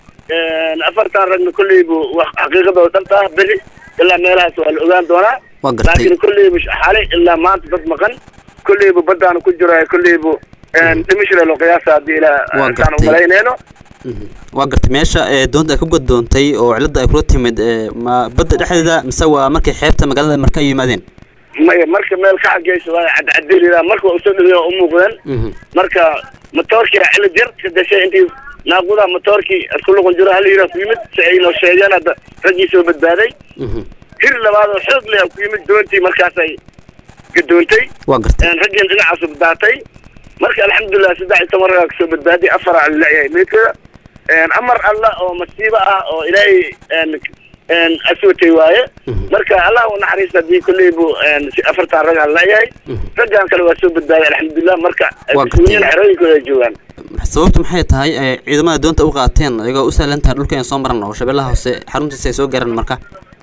een, afartan ragna kolleybu wax xaqiiqadooda dhalta beri ilaa meelahaas waa la ogaan doonaa Waa gartay. laakiin kolleybu xalay ilaa maanta dad maqan kolleybu baddaana ku jiro kolleybu dhimishile loo qiyaasa haddii ilaa Waa intaan gartay. umalaynayno waa gartay meesha ee doonta ay ku gadoontay oo cilada ay kula timid eh, ma badda dhexdeeda mise waa markay xeebta magaalada marka ay yimaadeen maya marka meel ka xageysa waa cadcadelidaa marka waa usoo dhaweeya u muuqdeen marka motoorkii cilid yar ka gashay intii naaqudaha motoorkii isku luqun jiro hal yira ku yimid si ay noo sheegeen hadda raggii soo badbaaday hir labaad oo xoog leh ku yimid doontii markaasay gadoontay waa gartay een, raggiina dhinacaasu badbaatay marka alxamdulilah saddex iyo toban ragaa kasoo badbaaday afar aan leeyahay meydkooda een, amar alla oo masiibo ah oo ilaahay een, een, aswatay waaye marka allah u naxariista haddii kolley bu een, si afartan rag aan leeyahay raggan kale waa soo badbaaday alxamdulilah marka Waa kusuunyana gartay. xerooyinkooda ay joogaan sababtu maxay tahay eh, ciidamada doonta u qaateen ayagoo u sahlan tahay dhulka in soo maran oo shabeellaha hoose xaruntiisa ay soo gaaraan marka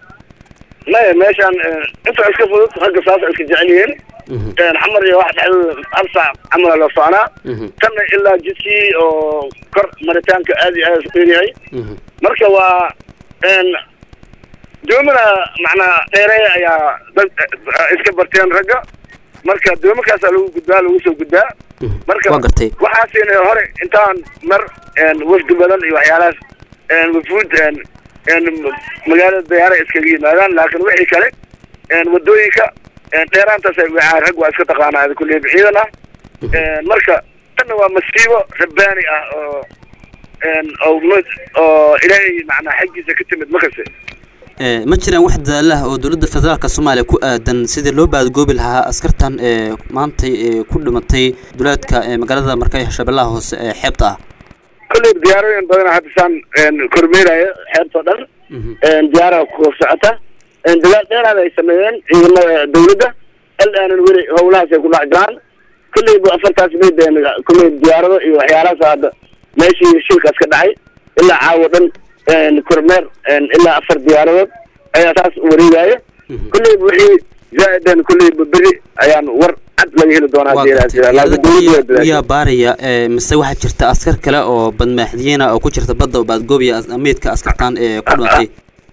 maya meeshaan een, inta iska fudud ragga saas ay iska jecel yihiin een, xamar iyo wax dhexdooda hal saac camala loo soconaa tanna ilaa jidkii oo kor maritaanka aad iyo aad u yahay marka waa een doomana macnaa dheereeya ayaa dad eh, iska barteen ragga marka doomakaasaa lagu gudbaa lagu soo gudbaa marka Waa gartay. waxaasina hore intaan mar een, wafdi badan iyo waxyaalahaas een, wafuud een, een, magaalada dayaara iskaga yimaadaan laakiin wixii kale een, wadooyinka een, dheeraantaas ay wacaa rag waa iska taqaanaa kulley ciidan ah een, marka tanna waa masiibo rabbaani ah oo een, oo mid- oo ilaahay macnaa xaggiisa ka timid makase Eh, ma jiraan wax dadaalaha oo dowladda federaalka soomaaliya ku aadan sidii loo baadgoobi lahaa askartan ee maanta ee ku dhimatay duleedka ee magaalada marka ee shabeellaha hoose ee xeebta ah kolley diyaarooyin badan hadda saan een, kormeerayo xeebtoo dhan een, diyaaraha ku socota een, dadaal dheeraad ay sameeyeen ciidamada dawladda aldaanan weli howlahaas ay ku dhex jiraan kolley bu afartaas meyd een, kolley diyaarado iyo waxyaalahaas hadda meeshii shilkaas ka dhacay ilaa caawo dhan een, kormeer een, ilaa afar diyaaradood ayaa taas wareegaya kolley bu wixii zaa'idan kolley bu beri ayaan war cad laga heli doonaa hadii ilaahay jira. Laakiin dowladdu way dadaashay. miyaa baaraya ee, mise waxaa jirta askar kale oo badmaaxdiyiina oo ku jirta badda oo baadgoobiya as- meydka askartan ee ku dhintay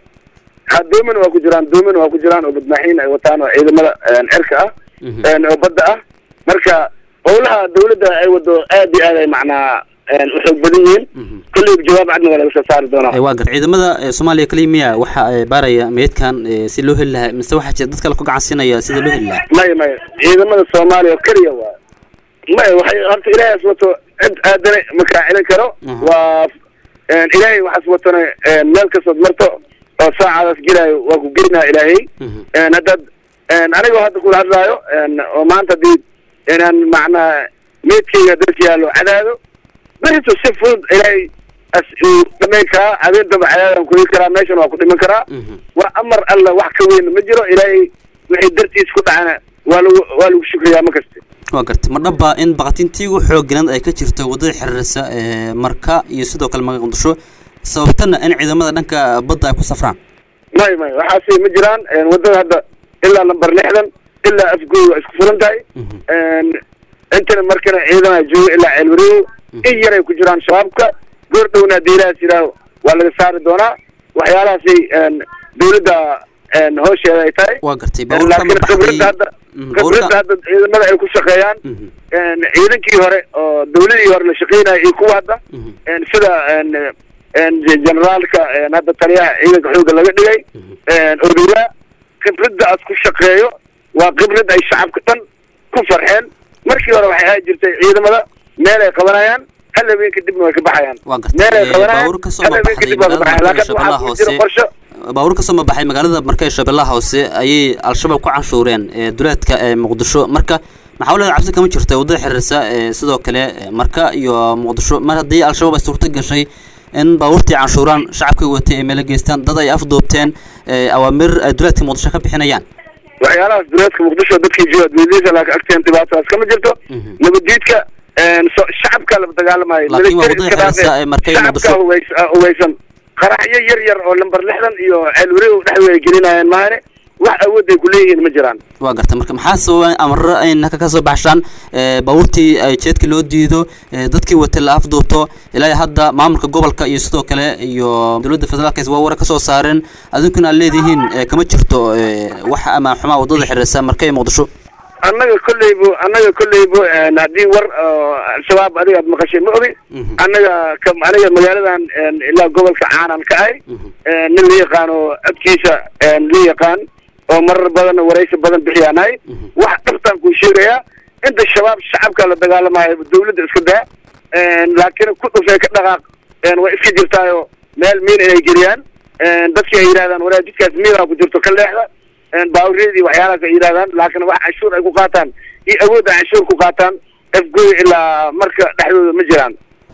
ha doomin waa ku jiraan doomin waa ku jiraan oo badmaaxiin ay wataan oo ciidamada een, cirka ah een, oo badda ah marka howlaha dowladda ay wado aad iyo aad ay macnaa een, u xoog badan yihiin kolleyba jawaab cadna waa laga soo saari doonaa Ee, waa gar ciidamada ee, soomaaliya kaliya miya waxa ay baaraya meydkan ee, si loo heli lahaa mise waxaa jira dad kale ku gacansiinaya sida loo heli lahaa maya maya ciidamada soomaaliya oo keliya waa maya waxay horta ilaahaas wato cid aadana ma kaa celin karo waa een, ilaahay waxaas watona een, meel kastood marto oo saacadaas gelaayo waa ku geynaa ilaahay een, haddaad een, anigoo hadda kula hadlaayo een, oo maanta hadii inaan macnaa meydkayga dalka yaallo cadaado berito si fudud ilaahay as uu dhamayn karaa habeen damba cadaadaan ku heli karaa meeshan waa ku dhiman karaa waa amar alla wax ka weyn ma jiro ilaahay wixii dartiis ku dhacana waa lagu waa lagu shukriyaa ma kasta waa gartay ma dhaba in baqatintii ugu xooganayd ay ka jirto waddada xiriirisa ee marka iyo sidoo kale magaca muqdisho sababtana in ciidamada dhanka badda ay ku safraan may may waxaasi ma jiraan een, waddada hadda ilaa lambar lixdan ilaa afgooy waa isku furan tahay een, intana markana ciidana jooga ilaa ceelwareego in yaray ku jiraan shabaabka goor dhowna haddii ilaahas yidhaaho waa laga saari doonaa waxyaalahaasi een, dowladda een, hoosheeda ay tahay waa gartay Een, laakiin khibradda hadda khibradda hadda ciidamada ay ku shaqeeyaan een, ciidankii hore oo dowladii hore la shaqeynaya iyo kuwa hadda een, sida een, een, generaalka een, hadda taliyaha ciidanka xoogga laga dhigay een, odowa khibradda aad ku shaqeeyo waa khibrad ay shacabka dhan ku farxeen markii hore waxay ahaan jirtay ciidamada meel ay qabanayaan hal habeen kadibna way ka baxayaan meel ay qabanayaan baabuur ka soo hal habeen mabaxday kadib waa ka baxayaan laakiin shabeellaha waxaa ku jira hoose qorshe baabuur ka soo mabaxay magaalada marka ee shabeellaha hoose ayay al-shabaab ku canshuureen ee duleedka ee muqdisho marka maxaa walaal cabsi kama jirta waddada xiriirisa ee sidoo kale ee marka iyo muqdisho mar haddii al-shabaab ay suurto gashay in baabuurtii canshuuraan shacabkii watay ay meelo geystaan dad ay afduubteen ee awaamir ay duleedka muqdisho ka bixinayaan waxyaalahaas duleedka muqdisho dadkii jooga adduunyadiisa laakiin agteen dhibaatadaas kama jirto nabaddiidka een, so- shacabka la dagaalamayo Laakiin waa military waddada iska xiriirisa dhaafay, ee markay shacabka Muqdisho- hubays- ah, hubeysan qaraxyo yar yar oo lambar lixdan iyo ceelwareeg dhexdooda ay gelinayaan maahane wax awood ay ku leeyihiin ma jiraan waa gartay marka maxaa sababa amarro ay naka ka soo baxshaan ee, baabuurtii ay jeedka loo diido ee, dadkii watay la afduubto ilaa hadda maamulka gobolka iyo sidoo kale iyo dowladda federaalka waa wara ka soo saareen adinkuna aad leedihiin ee, kama jirto ee, wax ama xumaa waddada xiriirisa marka ee muqdisho annaga kolleybo annaga kolleybo een, haddii war oo al-shabaab adiga aad maqashay ma ogi annaga ka aniga magaaladan een, ilaa gobolka caanan ka ahay een, nin la yaqaano codkiisa een, la yaqaan oo marar badan waraysi badan bixiyaan ahay wax dhabtaan kuu sheegayaa inta shabaab shacabka la dagaalamayo dawladda iska daa een, laakiin ku dhufay ka dhaqaaq een, way iska jirtaayo meel miin inay geliyaan een, dadkii ay yidhahdaan waraa jidkaas miinaa ku jirto ka leexda baawreedii waxyaalahaas ay yidhahdaan laakiin wax canshuur ay ku qaataan iyo awoodda canshuur ku qaataan afgooy ilaa marka dhexdooda ma jiraan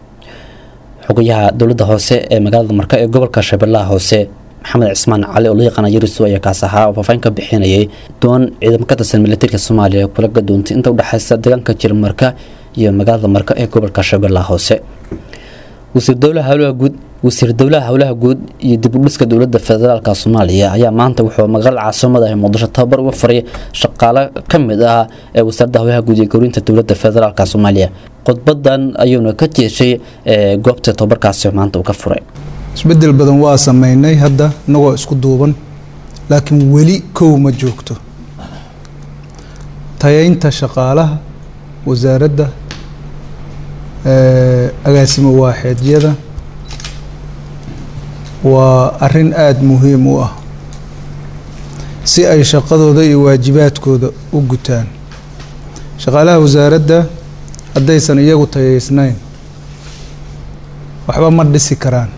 xogayaha dowladda hoose ee magaalada marka ee gobolka shabeellaha hoose maxamed cismaan cali oo loo yaqaana yariso ayaa kaas ahaa oo faahfaahin ka bixinayay doon ciidamo ka tirsan militariga soomaaliya ee kula gadoontay inta udhexaysa deegaanka jirmarka iyo magaalada marka ee gobolka shabeellaha hoose wasiir dowlaha howlaha guud wasiir dowlaha howlaha guud iyo dib u dhiska dowladda federaalka soomaaliya ayaa maanta wuxuu magaalada caasimada ee muqdisho tababar uga faray shaqaale ka mid ah ee wasaaradda howlaha guud iyo gowrinta dowladda federaalka soomaaliya khudbadan ayuuna ka jeeshay ee goobta tababarkaasi maanta uu ka furay isbedel badan waa sameynay hadda inagoo isku duuban laakiin weli kow ma joogto tayaynta shaqaalaha wasaaradda eh, agaasimo waaxeedyada waa arrin aada muhiim u ah si ay shaqadooda iyo waajibaadkooda u gutaan shaqaalaha wasaaradda haddaysan iyagu tayaysnayn waxba ma dhisi karaan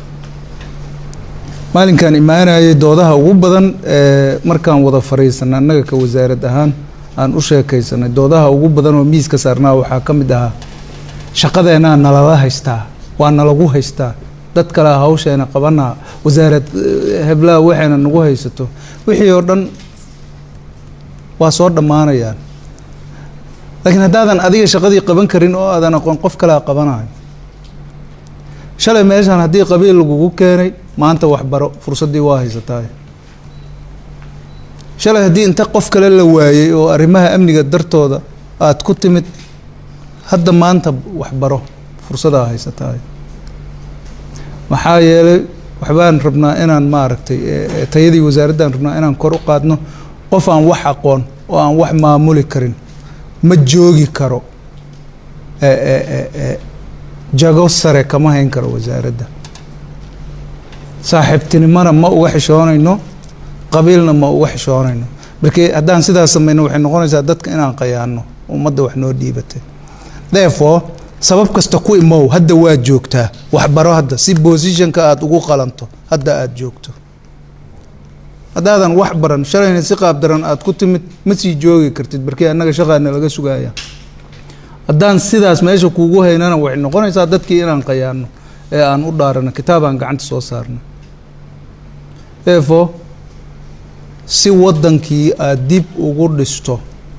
maalinkan imaanayay doodaha ugu badan ee markaan wada fariisanay annaga ka wasaarad ahaan aan u sheekaysanay doodaha ugu badan oo miiska saarnaa waxaa ka mid ahaa shaqadeenaa nalala haystaa waa nalagu haystaa dad kale hawsheena qabanaa wasaarad eh, heblaha waxayna nagu haysato wixii oo dhan waa soo dhammaanayaan laakiin haddaadan adiga shaqadii qaban karin oo aadan aqoon qof kalea qabanayo shalay meeshaan haddii qabiil lagugu keenay maanta waxbaro fursaddii waa haysataay shalay haddii inta qof kale la waayey oo arrimaha amniga dartooda aad ku timid hadda maanta waxbaro fursadaa haysataa maxaa yeelay waxbaan rabnaa inaan maaragtay eh, eh, tayadii wasaaraddan rabnaa inaan kor u qaadno qof aan wax aqoon oo aan wax maamuli karin ma joogi karo eh, eh, eh, eh, jago sare kama hayn karo wasaaradda saaxiibtinimona ma uga xishoonayno qabiilna ma uga xishoonayno markii haddaan sidaas samayno waxay noqonaysaa dadka inaan qayaano ummadda wax noo dhiibatay therefore sabab kasta ku imow hadda waa joogtaa waxbaro hadda si positionka aada ugu qalanto hadda aada joogto haddaadan wax baran shalayna si qaab daran aada ku timid ma sii joogi kartid markii annaga shaqaana laga sugaya haddaan sidaas meesha kuugu haynana waxay noqonaysaa dadkii inaan qayaano ee aan u dhaarano kitaabaan gacanta soo saarno therefore si waddankii aada dib ugu dhisto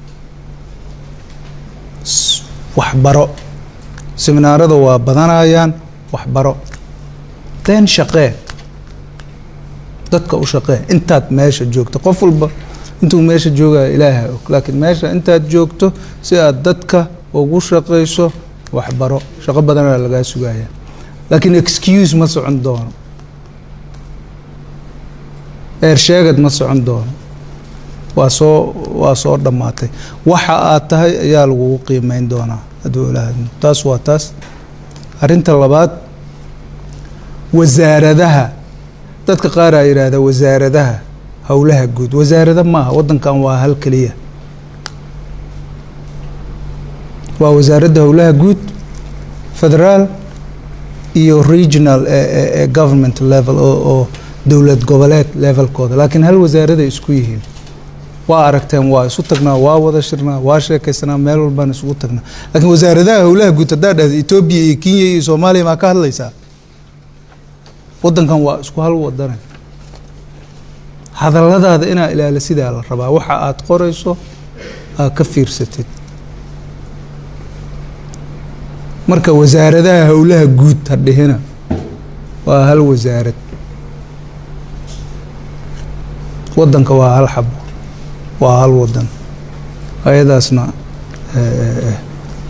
s- waxbaro seminaarada waa badanayaan waxbaro then shaqee dadka u shaqee intaad meesha joogto qof walba intuu meesha joogaya ilaaha og laakiin meesha intaad joogto si aad dadka ugu shaqayso waxbaro shaqo badanaa lagaa sugaya laakiin excuse ma socon doono eersheegad ma socon doono waa soo waa soo dhammaatay waxa aad tahay ayaa lagugu qiimeyn doonaa hadduu ilaahadmo taas waa taas arrinta labaad wasaaradaha dadka qaar aa yidhaahda wasaaradaha howlaha guud wasaarada maaha waddankan waa hal keliya waa wasaaradda howlaha guud federaal iyo regional ee ee- ee government level oo oo dowlad goboleed levelkooda laakiin hal wasaaraday isku yihiin waa aragteen waa isu tagnaa waa wada shirnaa waa sheekaysanaa meel walbaan isugu tagnaa laakiin wasaaradaha howlaha guud haddaa dhahda etoobiya iyo kenya iyo soomaaliya maa ka hadlaysaa waddankan waa isku hal wadane hadalladaada inaa ilaala sidaa la rabaa waxa aad qorayso aad ka fiirsatid marka wasaaradaha howlaha guud ha dhihina waa hal wasaarad waddanka waa hal xabo waa hal wadan ayadaasna eh, eh,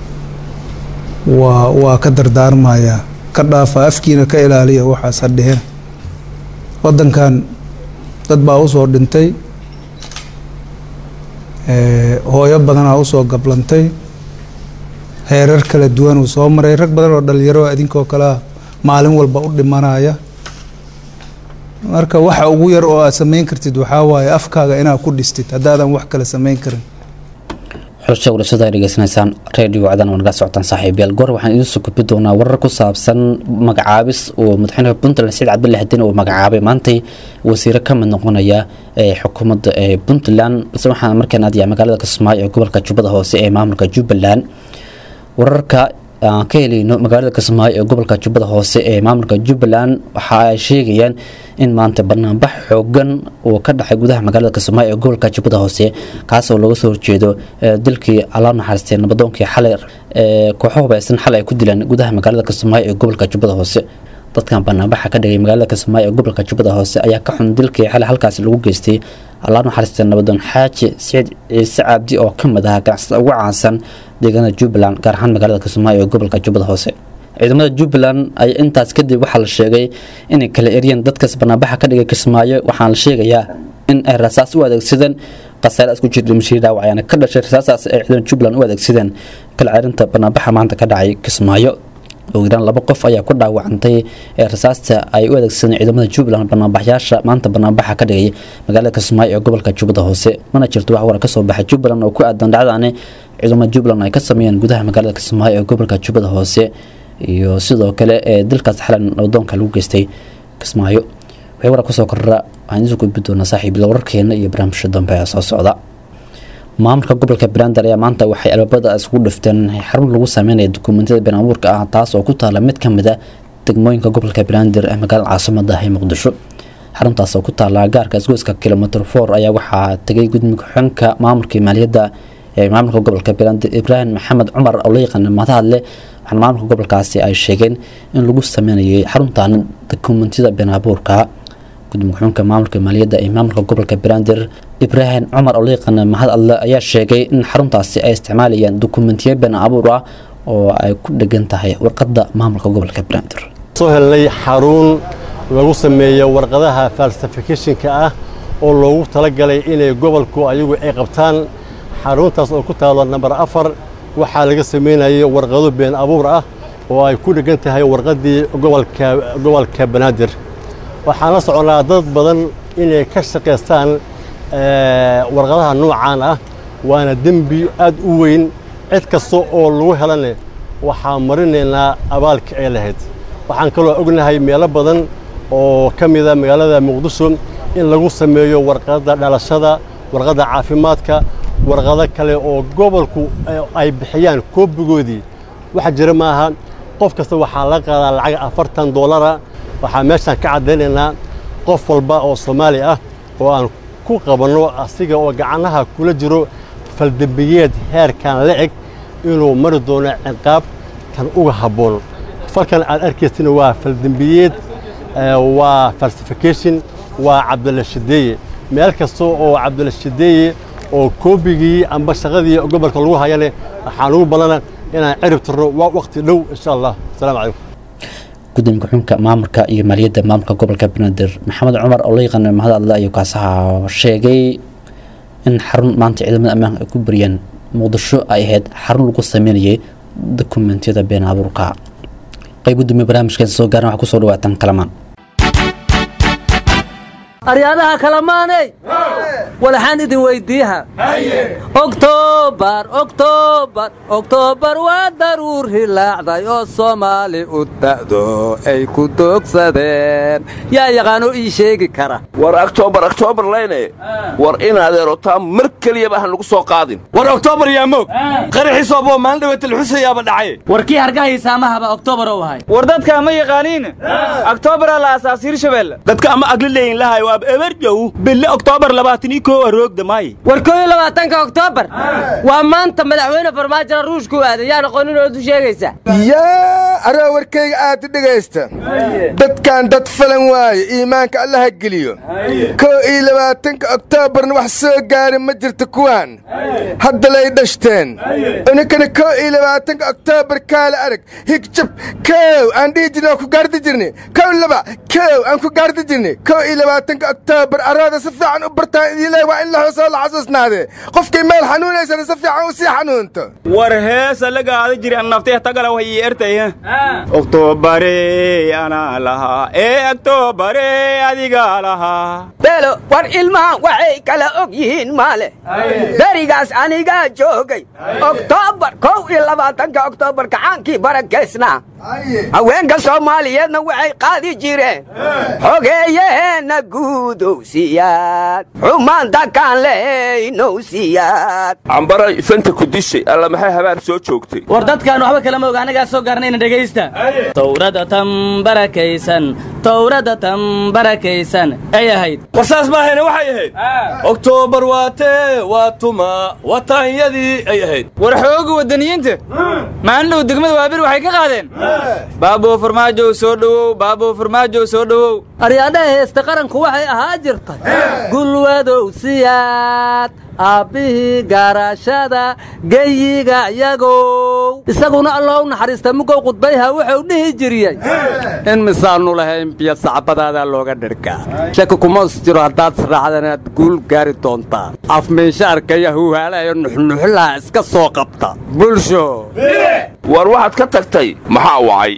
waa waa ka dardaarmayaa ka dhaafa afkiina ka ilaaliya waxaas ha dhihina waddankan dad baa usoo dhintay eh, hooyo badanaa usoo gablantay heerar kala duwan uu soo maray rag badan oo dhalinyaro idinkoo kalea maalin walba u dhimanaya marka waxa ugu yar oo aad samayn kartid waxaa waaye afkaaga inaad ku dhistid haddaadan wax kale samayn karin xulsha warashada ay dhegeysanaysaan radio cadan waa naga socotaan saaxiibayaal goor waxaan idiin soo gudbi doonaa warar ku saabsan magacaabis uu madaxweynaha puntland saciid cabdulle xadin uu magacaabay maantay wasiiro ka mid noqonaya ee xukuumadda ee puntland balse waxaan markaan aadayaa magaalada kismaayo ee gobolka jubbada hoose ee maamulka jubbaland wararka aan ka helayno magaalada kismaayo ee gobolka jubbada hoose ee maamulka jubbaland waxa ay sheegayaan in maanta banaanbax xoogan uu ka dhacay gudaha magaalada kismaayo ee gobolka jubbada hoose kaasoo looga soo horjeedo eh, dilkii alla naxariistay nabadoonkii xalay ee kooxo hubaysan xalay ay ku dileen gudaha magaalada kismaayo ee gobolka jubbada hoose dadkan banaanbaxa ka dhigay magaalada kismaayo ee gobolka jubbada hoose ayaa ka xun dilkii xalay halkaasi lagu geystay allah naxariista nabadoon xaaji siciid ciise cabdi oo ka mid ahaa ganacsada ugu caansan deegaanada jubbaland gaar ahaan magaalada kismaayo ee gobolka jubbada hoose ciidamada jubbaland ayaa intaas kadib waxaa la sheegay inay kala eryeen dadkaas banaanbaxa ka dhigay kismaayo waxaana la sheegayaa in ay rasaas u adeegsadeen khasaare isku jir dhimashadii dhaawac ayaana ka dhashay rasaasaas ay ciidamada jubbaland u adeegsadeen kala ceerinta banaanbaxa maanta ka dhacay kismaayo ugu yaraan laba qof ayaa ku dhaawacantay ee rasaasta ay u adeegsadeen ciidamada jubbaland banaanbaxyaasha maanta banaanbaxa ka dhigay magaalada kismaayo ee gobolka jubbada hoose mana jirto wax warar ka soo baxay jubbaland oo ku aadan dhacdaani ciidamada jubbaland ay ka sameeyeen gudaha magaalada kismaayo ee gobolka jubbada hoose iyo sidoo kale ee dilkaas xalan nabadoonka lagu geystay kismaayo waxay warar kusoo korra waxaan isu gudbi doonaa saaxiibyada wararkeena iyo barnaamijka dambe ee soo socda maamulka gobolka brander ayaa maanta waxay albaabada isugu dhifteen xarun lagu sameynaya dukumentiyada been abuurka ah taas oo ku taala mid ka mid a degmooyinka gobolka brander ee magaalada caasimada ah ee muqdisho xaruntaas oo ku taala gaarka isgoyska kilomitr for ayaa waxaa tegay gudmiga ku-xigeenka maamulka maaliyadda ee maamulka gobolka brander ibraahim maxamed cumar oo la yaqaana mahadle waxaana maamulka gobolkaasi ay sheegeen in lagu sameynayay xaruntan dukumentiyada been abuurka gudmiga ku-xigeenka maamulka maaliyadda ee maamulka gobolka brander ibraahim cumar oo la yaqaana mahad alle ayaa sheegay in xaruntaasi ay isticmaalayaan dukumentiyo been abuur ah oo ay ku dhegan tahay warqadda maamulka gobolka banaadir soo helnay xarun lagu sameeyo warqadaha falsificationka ah oo loogu talagalay inay gobolku ayagu ay qabtaan xaruntaas oo ku taalo namber afar waxaa laga samaynayay warqado been abuur ah oo ay ku dhegan tahay warqaddii gobolka gobolka banaadir waxaan la soconaa dad badan inay ka shaqaystaan warqadaha noocaan ah waana dembi aad u weyn cid kasta oo lagu helane waxaan marinaynaa abaalka ay lahayd waxaan kaloo ognahay meelo badan oo ka mida magaalada muqdisho in lagu sameeyo warqadda dhalashada warqadda caafimaadka warqado kale oo gobolku ay bixiyaan koobigoodii waxa jira maaha qof kasta waxaa laga qaadaa lacag afartan doolara waxaa meeshaan ka caddaynaynaa qof walba oo soomaali ah oo aan ku qabanno asiga oo gacanaha kula jiro faldembiyeed heerkan la eg inuu mari doono ciqaab tan uga habboon falkan aad arkaysina waa faldembiyeed waa falsification waa cabdilla shadeeye meel kasta oo cabdilla shadeeye oo koobigii amba shaqadii gobolka lagu hayane waxaan ugu badana inaan cirib tirno waqti dhow insha allah asalaamu calaykum gudoomiye ku-xigeenka maamulka iyo maaliyadda maamulka gobolka banaadir maxamed cumar oo la yaqaana mahad alle ayuu kaasaha sheegay in xarun maanta ciidamada ammaanka ay ku bariyeen muqdisho ay ahayd xarun lagu sameynayay dokumentiyada been abuurka qayb gudoomiye barnaamijkan soo gaaran waxaa kusoo dhawaatan kalamaan aryaadaha kalamaaney walaxaan idin weydiiha oktoobar oktoobar oktoobar waa daruur hilaacday oo soomaali u da'do ay ku doogsadeen yaa yaqaanoo ii sheegi kara war oktoobar oktoobar leyne war inadeero taa mar keliyaba han lagu soo qaadin war oktoobar yaa moog qaraxiisooboo maalin dhaweetal xusayaaba dhacay warkii hargahaysaamahaba oktoobar ou ahay war dadka ma yaqaaniin oktoobaraa la aasaas hirshabelle dadka ama agli leeyin lahay waa eberjow bille oktoobar labaatanii koo aroogda maay war koo iyo labaatanka oktoobar waa maanta madaxweyne farmaajona ruushku aaday yaa noqonin ood u sheegaysa yaa aroo warkayga aad u dhegaysta dadkan dad falan waaye iimaanka allaha geliyo koo iyo labaatanka oktoobarna wax soo gaari ma jirto kuwaan hadda lay dhashteen uninkana koo iyo labaatanka oktoobar kaala arag higjab kow aan dhihi jirna ku gaardi jirni kow laba kow aan ku gaardi jirni koo iyo labaatanka oktoobar arooda si fiican u bartaan idiileh waa in la hoosoo la xasuusnaadee qofkii meel xanuunaysana si fiican u sii xanuunto war heesa la gaada jiri an naftee tagala way ii ertay oktobare anaa lahaa ee oktobare adigaa lahaa beelo war ilmahan waxay kala og yihiin maale berigaas anigaa joogay oktoobar kow iyo labaatanka oktoobar kacaankii barakeysnaa haweenka soomaaliyeedna waxay qaadi jireen xogeeyaheenna guudowsiyaad xumaanta kaan lehaynowsiyaad cambaray fanta ku dishay alla maxay habaan soo joogtay war dadkaan waxba kalama og anagaa soo gaarnayna dhegaysta towrada tan barakaysan towrada tan barakaysan ay ahayd war saas maahayne waxay ahayd oktoobar waa tee waa tuma wataanyadii ay ahayd war xooga waddaniyiinta maalin dhow degmada waabir waxay ka qaadeen baabuu farmaajow soo dhowow baabuu farmaajow soo dhowow aryaadhaha heesta qaranku waxay ahaa jirtay gulwadow siyaad aabbihii gaarashada geyiga yagow isaguna allow naxariista mugow qudbayha wuxuu dhihi jiriyey in misaannu lahayn biyo sacbadaadaa looga dhirkaa shaki kumas jiro haddaad sraacdan inaad guul gaari doontaan afmiinsha arkaya huhaalayo nuxnuxlaha iska soo qabta bulsho war waxaad ka tagtay maxaa wacay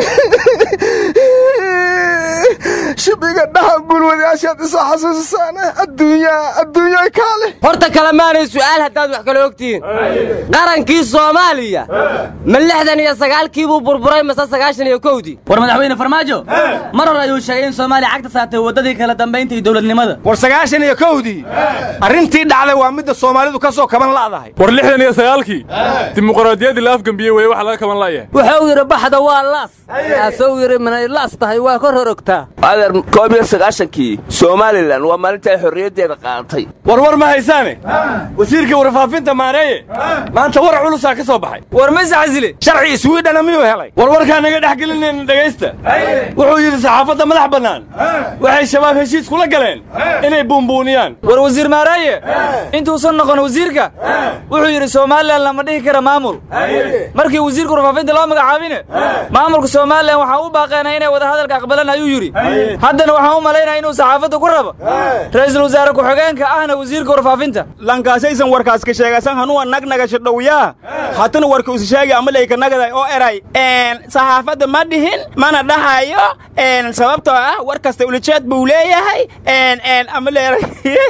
shibiga dhaha gulwadayaashaad isoo xasuusisaan adduunya adduunyoy kaale horta kalemaanay su'aal haddaad wax kala ogtihiin qarankii soomaaliya ma lixdan iyo sagaalkii buu burburay mase sagaashan iyo kowdii war madaxweyne farmaajo mar hore ayuu sheegay in soomaaliya cagta saartay waddadii kala dambaynta iyo dowladnimada war sagaashan iyo kowdii arrintii dhacday waa midda soomaalidu ka soo kaban la'dahay war lixdan iyo sagaalkii dimuqraadiyaddii la afgambiyey weye waxa laga kaban la'yahay wuxuu yidhi baxda waa laas kaasuu yidhi minay laas tahay waa kor horogtaa adeer koob iyo sagaashankii somalilan waa maalinta ay xorriyaddeeda qaadatay warwar ma haysaane wasiirka warfaafinta maareeye maanta war culusaa ka soo baxay war mayse xasile sharci iswiidhana miyuu helay warwarkaa naga dhex gelinayna dhegaysta wuxuu yidhi saxaafadda madax bannaan waxay shabaab heshiis kula galeen inay buunbuuniyaan war wasiir maareeye intuusan noqon wasiirka wuxuu yidhi somalilan lama dhihi kara maamul markii wasiirka warfaafinta loo magacaabine maamulka somalilan waxaan u baaqeenay inay wadahadalka aqbalaan ayuu yidhi haddana waxaan u malaynaya inuu saxaafadda ku rabo ra'iisul wasaare ku-xigeenka ahna wasiirka warfaafinta lankaasaysan warkaas ka sheegasan hanuwa nagnagasha dhowyaa hatana warka usi sheegi ama laykanagaday oo eray saxaafadda ma dhihin mana dhahayo sababtoo ah war kasta ulijeed buu leeyahay ama leeray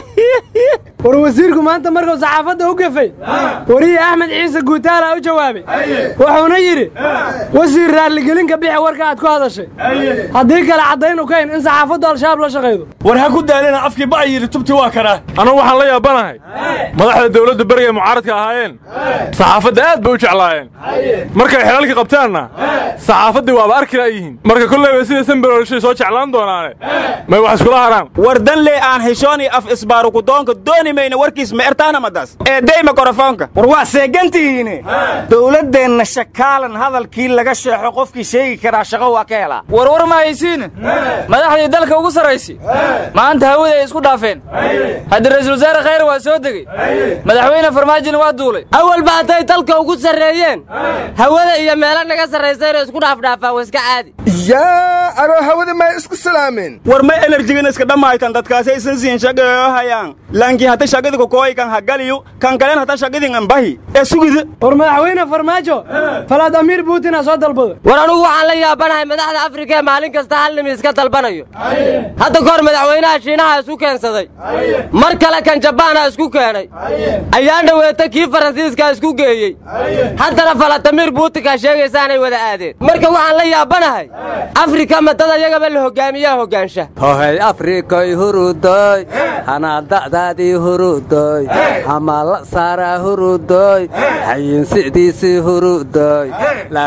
war wasiirku maanta markuu saxaafadda u gafay wariye axmed ciise guutaala u jawaabay wuxuuna yidhi wasiir raalligelinka bixi warka aad ku hadashay haddii kale caddaynu kayn in saxaafaddu al-shabaab la shaqaydo war ha ku daalina afkii ba'a yidhi tubti waa karaa anugu waxaan la yaabanahay madaxda dawladda beriga ay mucaaradka ahaayeen saxaafadda aad bay u jeclaayeen markay xelalka qabtaanna saxaafaddii waaba arki la'yihiin marka kollayba sida sanbarolshay soo jeclaan doonaane may wax iskula haraan war danle aan heshooni af isbaarukudoonka dooni mayna warkiis ma ertaana madas ee dey mikrofoonka war waa seegantihiine dowladdeenna shakaalan hadalkii laga sheexo qofkii sheegi karaa shaqo waa ka helaa warwar ma haysiin madaxdii dalka ugu sarraysay maanta hawada ay isku dhaafeen haddii ra'iisul wasaare khayr waa soo degey madaxweyne farmaajina waa duulay awalba hadday dalka ugu sarreeyeen hawada iyo meelo naga sarraysayna isku dhaafdhaafaan waa iska caadi yaa aroo hawada may isku salaameen war may enerjigana iska dhammaytan dadkaasaysan siin shaqeeyo hayaan laankii hata shaqadii kokooy kan hagaliyu kan kalen hata shaqadii ambahi ee sugida war madaxweyne farmaajo falaad amiir buutina soo dalbada war anugu waxaan la yaabanahay madaxda afrika ee maalin kasta hal nimi iska dalbanayo hadda kahor madaxweynaha shiinaha isku keensaday mar kale kan jabaana isku keenay ayaan dhoweeta kii faransiiska isku geeyey haddana falatamiir buutinkaa sheegaysaanay wada aadeen marka waxaan la yaabanahay afrika madada iyagaba la hogaamiyaa hogaansha hohay afrikay hurudoy hanaada'daadii hurudoy hamala saaraa hurudoy hayin sicdiisii hurudoy la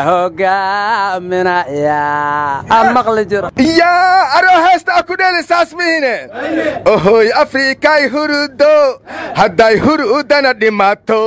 hogaaminaya aan maqli jiro yaa aroo heesta a ku dheli saas mihine ohoy afrikay hurudo hadday hurudana dhimato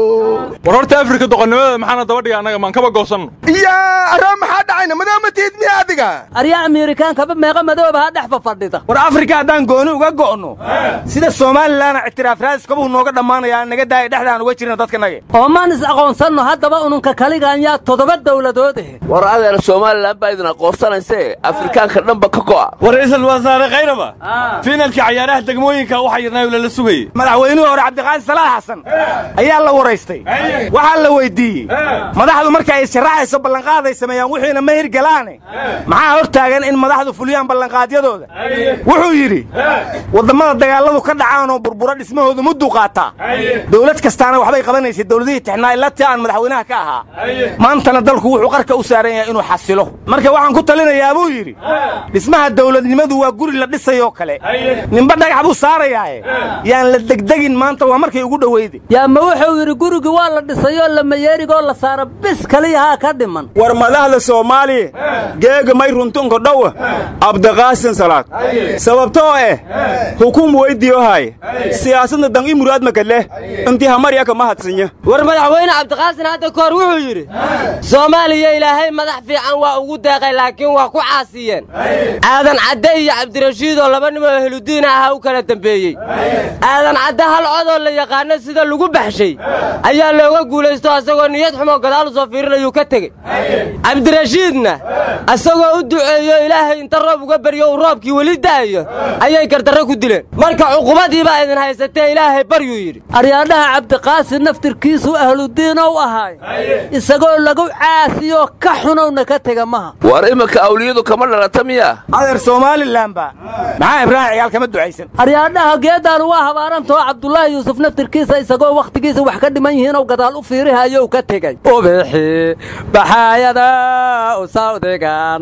war horta afrika doqonnimada maxaana daba dhiga annaga maan kaba goosanno yaa aroo maxaa dhacayna madow ma tiid miya adiga aryaa amerikaankaba meeqa madooba ha dhex fafadhida war afrika haddaan gooni uga go'no sida somalilanna ictiraaf raadiskabuu nooga dhammaanayaa naga daaya dhexdaan uga jirna dadkanaga oo maan is aqoonsanno haddaba ununka kaligaan yaa toddoba dawladood eh war adeer somalilan baa idin aqoonsanaysee afrikaanka dhanba ka go'a war ra'iisul wasaare khayraba fiinalkii cayaaraha degmooyinka waxa yirnaayo lala sugayey madaxweynihii hore cabdiqaadir salaax xasan ayaa la waraystay waxaa la weyddiiyey madaxdu marka ay sharaxayso ballanqaaday sameeyaan wixiina ma hirgalaane maxaa hor taagan in madaxdu fuliyaan ballanqaadyadooda wuxuu yidhi wadammada dagaalladu ka dhacaan oo burbura dhismahooda mudduu qaataa dowlad kastaana waxbay qabanaysay dowladihii tixnaa ilatii aan madaxweynaha ka ahaa maantana dalku wuxuu qarka u saaran yahay inuu xasilo marka waxaan ku talinayaa buu yidhi dhismaha dowladnimadu waa guri la dhisayoo kale ninba dhagax buu saarayaaye yaan la degdegin maanta waa markay ugu dhoweyday yaa ma wuxuu yidhi gurigii waa la dhisayoo lamayeerigoo la saara bis kaliyahaa ka dhiman war madaxda soomaaliya geega may runtunka dhowa abdiqaasin salaad sababtoo eh hukum weydiyohay siyaasadna dan i muraadmaka leh intii hamaryaka ma hadsanya war madaxweyne cabdiqaasin hadda kahor wuxuu yidhi soomaaliya ilaahay madax fiican waa ugu deeqay laakiin waa ku caasiyeen aadan cadde iyo cabdirashiid oo laba nimoo ehludiin ahaa u kala dembeeyey aadan cadde hal codoo la yaqaano sida lagu baxshay ayaa looga guulaysto asagoo niyad xumoo gadaal u soo fiirinayuu ka tegey cabdirashiidna asagoo u duceeyo ilaahay inta roob uga beryo uu roobkii weli da'ayo ayay gardarro ku dileen marka cuqubadii baa idin haysatee ilaahay baryuu yidhi aryaadhaha cabdiqaasin naftirkiisu ahludiinow ahaay isagoo lagu caasiyoo ka xunowna ka tega maha war iminka awliyadu kama dhalata miya adeer somalilanba maxaa ibraahim ciyaal kama ducaysan aryaadhaha geedaan waa habaarantoo cabdulaahi yuusuf naftirkiisa isagoo wakhtigiisa wax ka dhiman yihiinoo gadaal u fiirihayow ka tegey ubixi baxaayada u sawdigan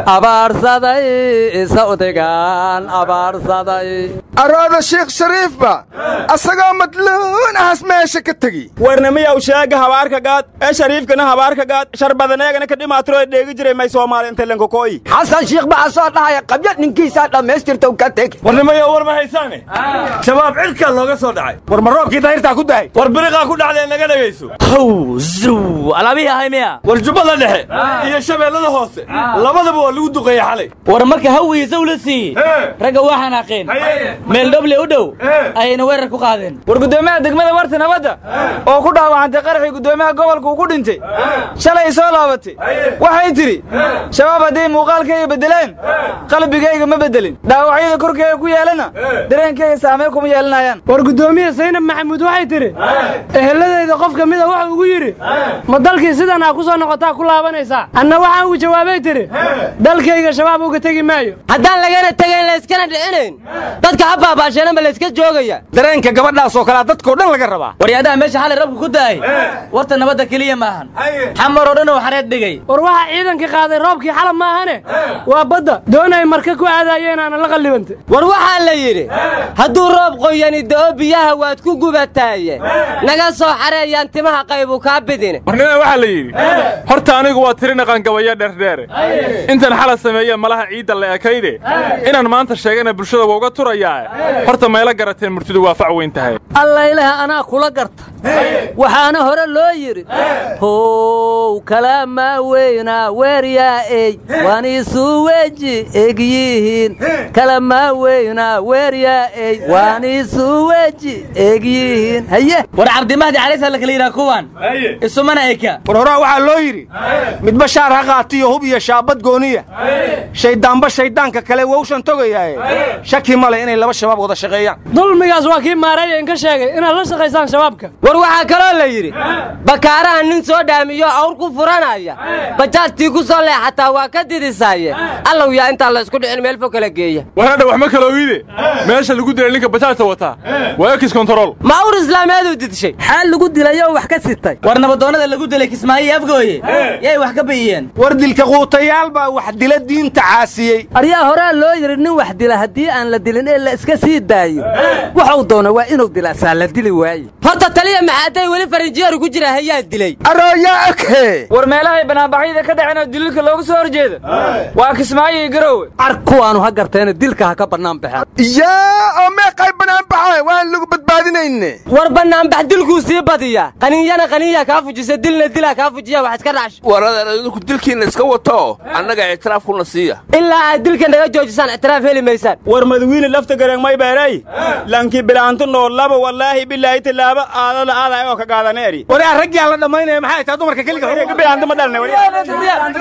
abaarsaday sawdigan abaarsaday arooda sheekh shariifba asagoo madluun ahas meesha ka tegi warnamiyaw sheega habaarka gaad ee shariifkana habaarka gaad sharbadaneegana ka dhimaatiro dheegi jiray may soomaali inta lankokoyi xasan shiikh baa soo dhahaya qabyo ninkiisaa dhammaystirta ka teg warnimiyaw war ma haysaane shabaab cirkaa looga soo dhacay war ma roobkii dahirtaa ku dahay war biriqaa ku dhacdee naga dhegayso how zuw alaabihii ahay miya war jubbada dhexe iyo shabeellada hoose labadaba waa lagu duqeeyey xalay war marka hawiisa ula siiyey ragga waa xanaaqeen meel dhoble u dhow ayayna weerar ku qaadeen war guddoomiyaha degmada warta nabadda oo ku dhaawacantay qaraxii guddoomiyaha gobolka uu ku dhintay shalay soo laabatay waxay tidhi shabaab hadday muuqaalkayga beddeleen qalbigayga ma beddelin dhaawacyada korkayga ku yeelana dareenkayga saamey kuma yeelanayaan war guddoomiye saynab maxamuud waxay tidhi eheladayda qof ka mida waxa ugu yidhi ma dalkii sidan aa ku soo noqotaa ku laabanaysaa anna waxaa uu jawaabay tidhi dalkayga shabaab uga tegi maayo haddaan lagana tegayn layskana dhicinayn dadka ha baabaasheenan ma layska joogaya dareenka gabadhaasoo kalea dadkoo dhan laga rabaa waryaadaha meesha xalay rabku ku daayay warta nabadda keliya maahan xamar oo dhan uu xareed dhigay war waxaa ciidankii qaaday roobkii xalab maahane waa badda doon ay marka ku aadaayeen aana la qallibantay war waxaa la yidhi hadduu roob qoyani da'o biyaha waad ku gubataaye naga soo xareeyaan timaha qaybu kaa bidine warnimada waxaa la yidhi horta anigu waa tiri dhaqangabaya dheerdheere intan xala sameeye malaha ciidda la ekayde inaan maanta sheegana bulshada waa uga turayaa horta mayla garateen murtidu waa fac weyn tahay allaylaha anaa kula garta waxaana hore loo yidhi how kalaamaa weynaa weeryaa ey waaniisu weji egyihiin kalamaa weynaa weeryaa ey waaniisu weji egyihiin haye war cabdimahdi calays la kala yidhaha kuwan isumana eka war horaa waxaa loo yidhi midba shaar ha qaatiyo hub iyo shaabad gooniya shayddaanba shayddaanka kale wowshan togayaaye shaki male inay laba shabaab wada shaqeeyaan dulmigaas waa kii maareeya inka sheegay inaad la shaqaysaan shabaabka war waxaa kaloo la yidhi bakaaraha nin soo dhaamiyo awr ku furanaya bajaajtii ku soo leexataa waa ka didisaaye allow yaa intaan la isku dhicin meel fog kala geeya warhadha wax ma kala ogiide meesha lagu dilay ninka bajaajta wataa waa ekis kontarool ma awr islaameeduu didishay xaal lagu dilayoo wax ka sitay war nabadoonnada lagu dilay kismaayo iyo afgooye yay wax ka biyiyeen war dilka quutayaal baa wax dila diinta caasiyey aryaa horaa loo yidhi nin wax dila haddii aan la dilin ee la iska sii daayo waxuu doona waa inuu dilaasaa la dili waaye horta taliya maxaaday weli farinjiyeeru ku jira hayaa dilay arooyaa oghe war meelahay banaanbaxyada ka dhaceen oo daliilka loogu soo horjeeda waa kismaayo iyo garowe car kuwaanu ha garteena dilka ha ka bannaan baxeen yaa oo meeqay bannaan baxay waan lagu badbaadinayne war bannaanbax dilkuu sii badiyaa qaninyana qaninya kaa fujisa dilna dilaa kaa fujiya wax iska dhaash waradan idinku dilkiinna iska wato annaga ictiraafkuna siiya ilaa aad dilka naga joojisaan ictiraaf heli maysaan war madawiine lafta gareeng may beeray lankii bilaantu noolaba wallaahi bilaahi tilaaba aadada aaday oo ka gaadaneeri waraa raggii aan la dhammaynaya maxay tahay dumarka keliga xuriga bilaanta ma dhalnay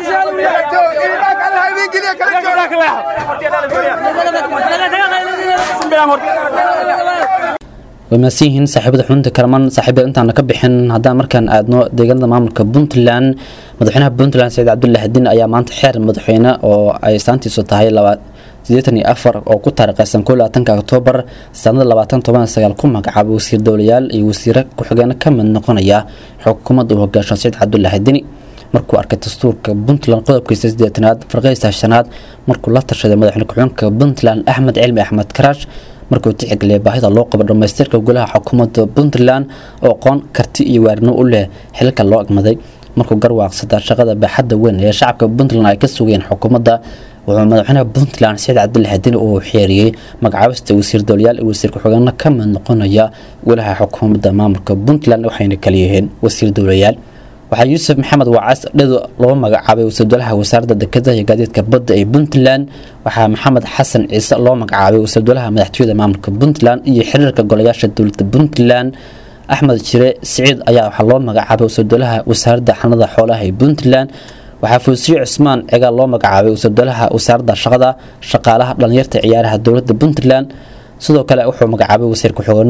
way mahadsan yihiin saaxiibada xubinta kalaman saaxiibada intaana ka bixin haddaan markaan aadno deegaanada maamulka puntland madaxweynaha puntland saciid cabdullahi xadiin ayaa maanta xeer madaxweyne oo ay saantiisu tahay sideetan iyo afar oo ku taariikhaysan koo labaatanka oktoobar sanada labaatan toban sagaal ku magacaabay wasiir dowlayaal iyo wasiire ku-xigeeno ka mid noqonaya xukuumadda uu hogaashan saciid cabdullahi xadiini markuu arkay dastuurka puntland qodobkiisa sideetanaad farqadiisa shanaad markuu la tashaday madaxweyne ku-xigeenka puntland axmed cilmi axmed karaash markuu tixgeliyay baahida loo qabo dhammaystirka golaha xukuumadda puntland oo aqoon karti iyo waarnimo u leh xilka loo agmaday markuu garwaaqsada shaqada baaxadda weyn ee shacabka puntland ay ka sugayeen xukuumadda wuxuu madaxweynaha puntland saciid cabdille xadiin uu xeeriyey magacaabista wasiir dowlayaal iyo wasiir ku-xigeenno ka mid noqonaya golaha xukuumadda maamulka puntland waxayna kaliyihiin wasiir dowlayaal waxaa yuusuf maxamed wacaas dhedo loo magacaabay wasiirdolaha wasaaradda dekedaha iyo gaadiidka badda ee puntland waxaa maxamed xasan ciise loo magacaabay wasiirdolaha madaxtooyada maamulka puntland iyo xiriirka golayaasha dowladda puntland axmed jire siciid ayaa waxaa loo magacaabay wasiirdolaha wasaaradda xanada xoolaha ee puntland waxaa fuusiye cusmaan cigaal loo magacaabay wasiirdolaha wasaaradda shaqada shaqaalaha dhalinyarta ciyaaraha dowladda puntland sidoo kale wuxuu magacaabay wasiir ku-xigeenno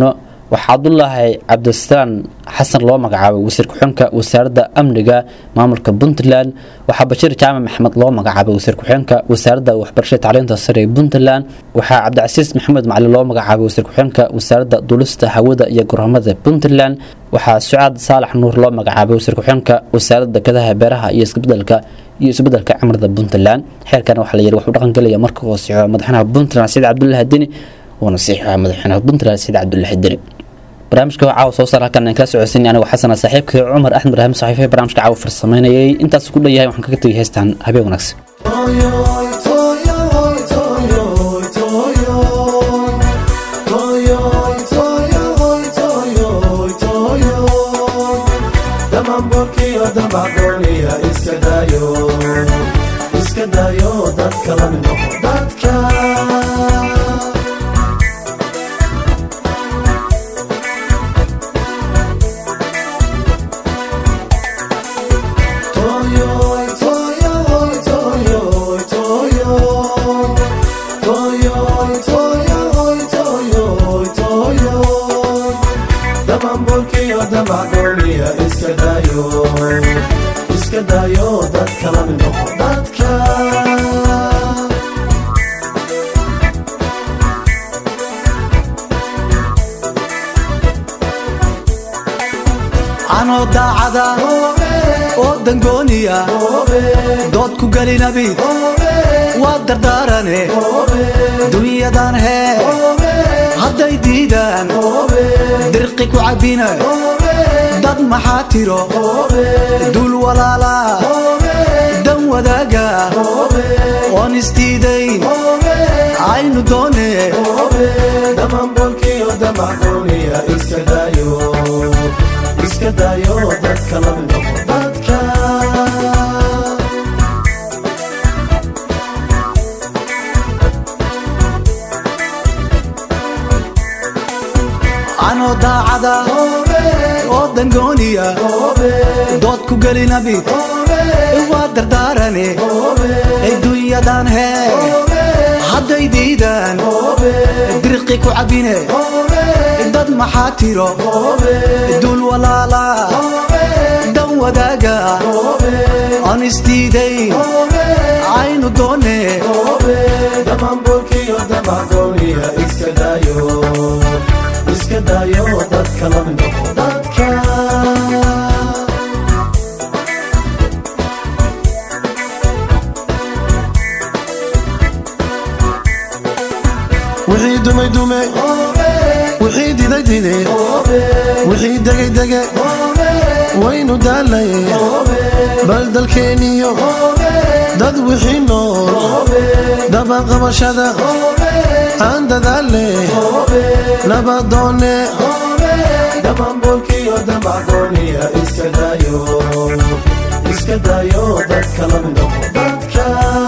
waxaa cabdulaahi cabdisalaan xasan loo magacaabay wasiir ku-xigeenka wasaaradda amniga maamulka puntland waxaa bashiir jaamac maxamed loo magacaabay wasiir ku-xigeenka wasaaradda waxbarashada tacliinta sare ee puntland waxaa cabdicasiis maxamed macalin loo magacaabay wasiir ku-xigeenka wasaaradda duulista hawada iyo gorhamada puntland waxaa sucaad saalax nuur loo magacaabay wasiir ku-xigeenka wasaaradda dekedaha beeraha iyo isbedelka iyo isbedelka cimilada puntland xeerkan waxaa la yidhi wuxuu dhaqan gelaya marka uu saxo madaxweynaha puntland saciid cabdullaahi deni uuna saxiixo madaxweynaha puntland saciid cabdullaahi deni barnaamijka waa caawa soo saar halkan aan kala socodsiin anigu xasana saaxiibkii cumar axmed ibraahim saxiife barnaamijka caawa farsameynayay intaas ku dhan yahay waxaan kaga tegay heestan habeen wanaagsan iska dayo dadka la mid noqo dadka iska dayo iska dayo dadka la mid noqo dadka anoo daacada oo dangooniya dood ku gelinabid waa dardaarane dunyadan hee hadday diidaan dirqi ku cabbina dad maxaa tiro dul walaala dan wadaaga oon isdiidayn aynu doone damanbolkiyo damacooniya iska dayo iska dayo dadka la mid noqo dadka anoo daacada oo dangooniya dood ku gelinabid waa dardaarane adduunyadan hee hadday diidaan dirqi ku cabbine dad maxaa tiro dul walaala dan wadaaga aan isdiidayn aynu doone damanbolkiyo damacooniya iska dayo iska dayo dadka la mid noqo dadka wixii dumay dume wixii diday dide wixii degay dege waynu daalay bal dalkeeniyo dad wixii nool dabaqabashada aan dadaale nabadoone damanbolkiyo damacooniya iska dayo iska dayo dadka la mid noqo dadka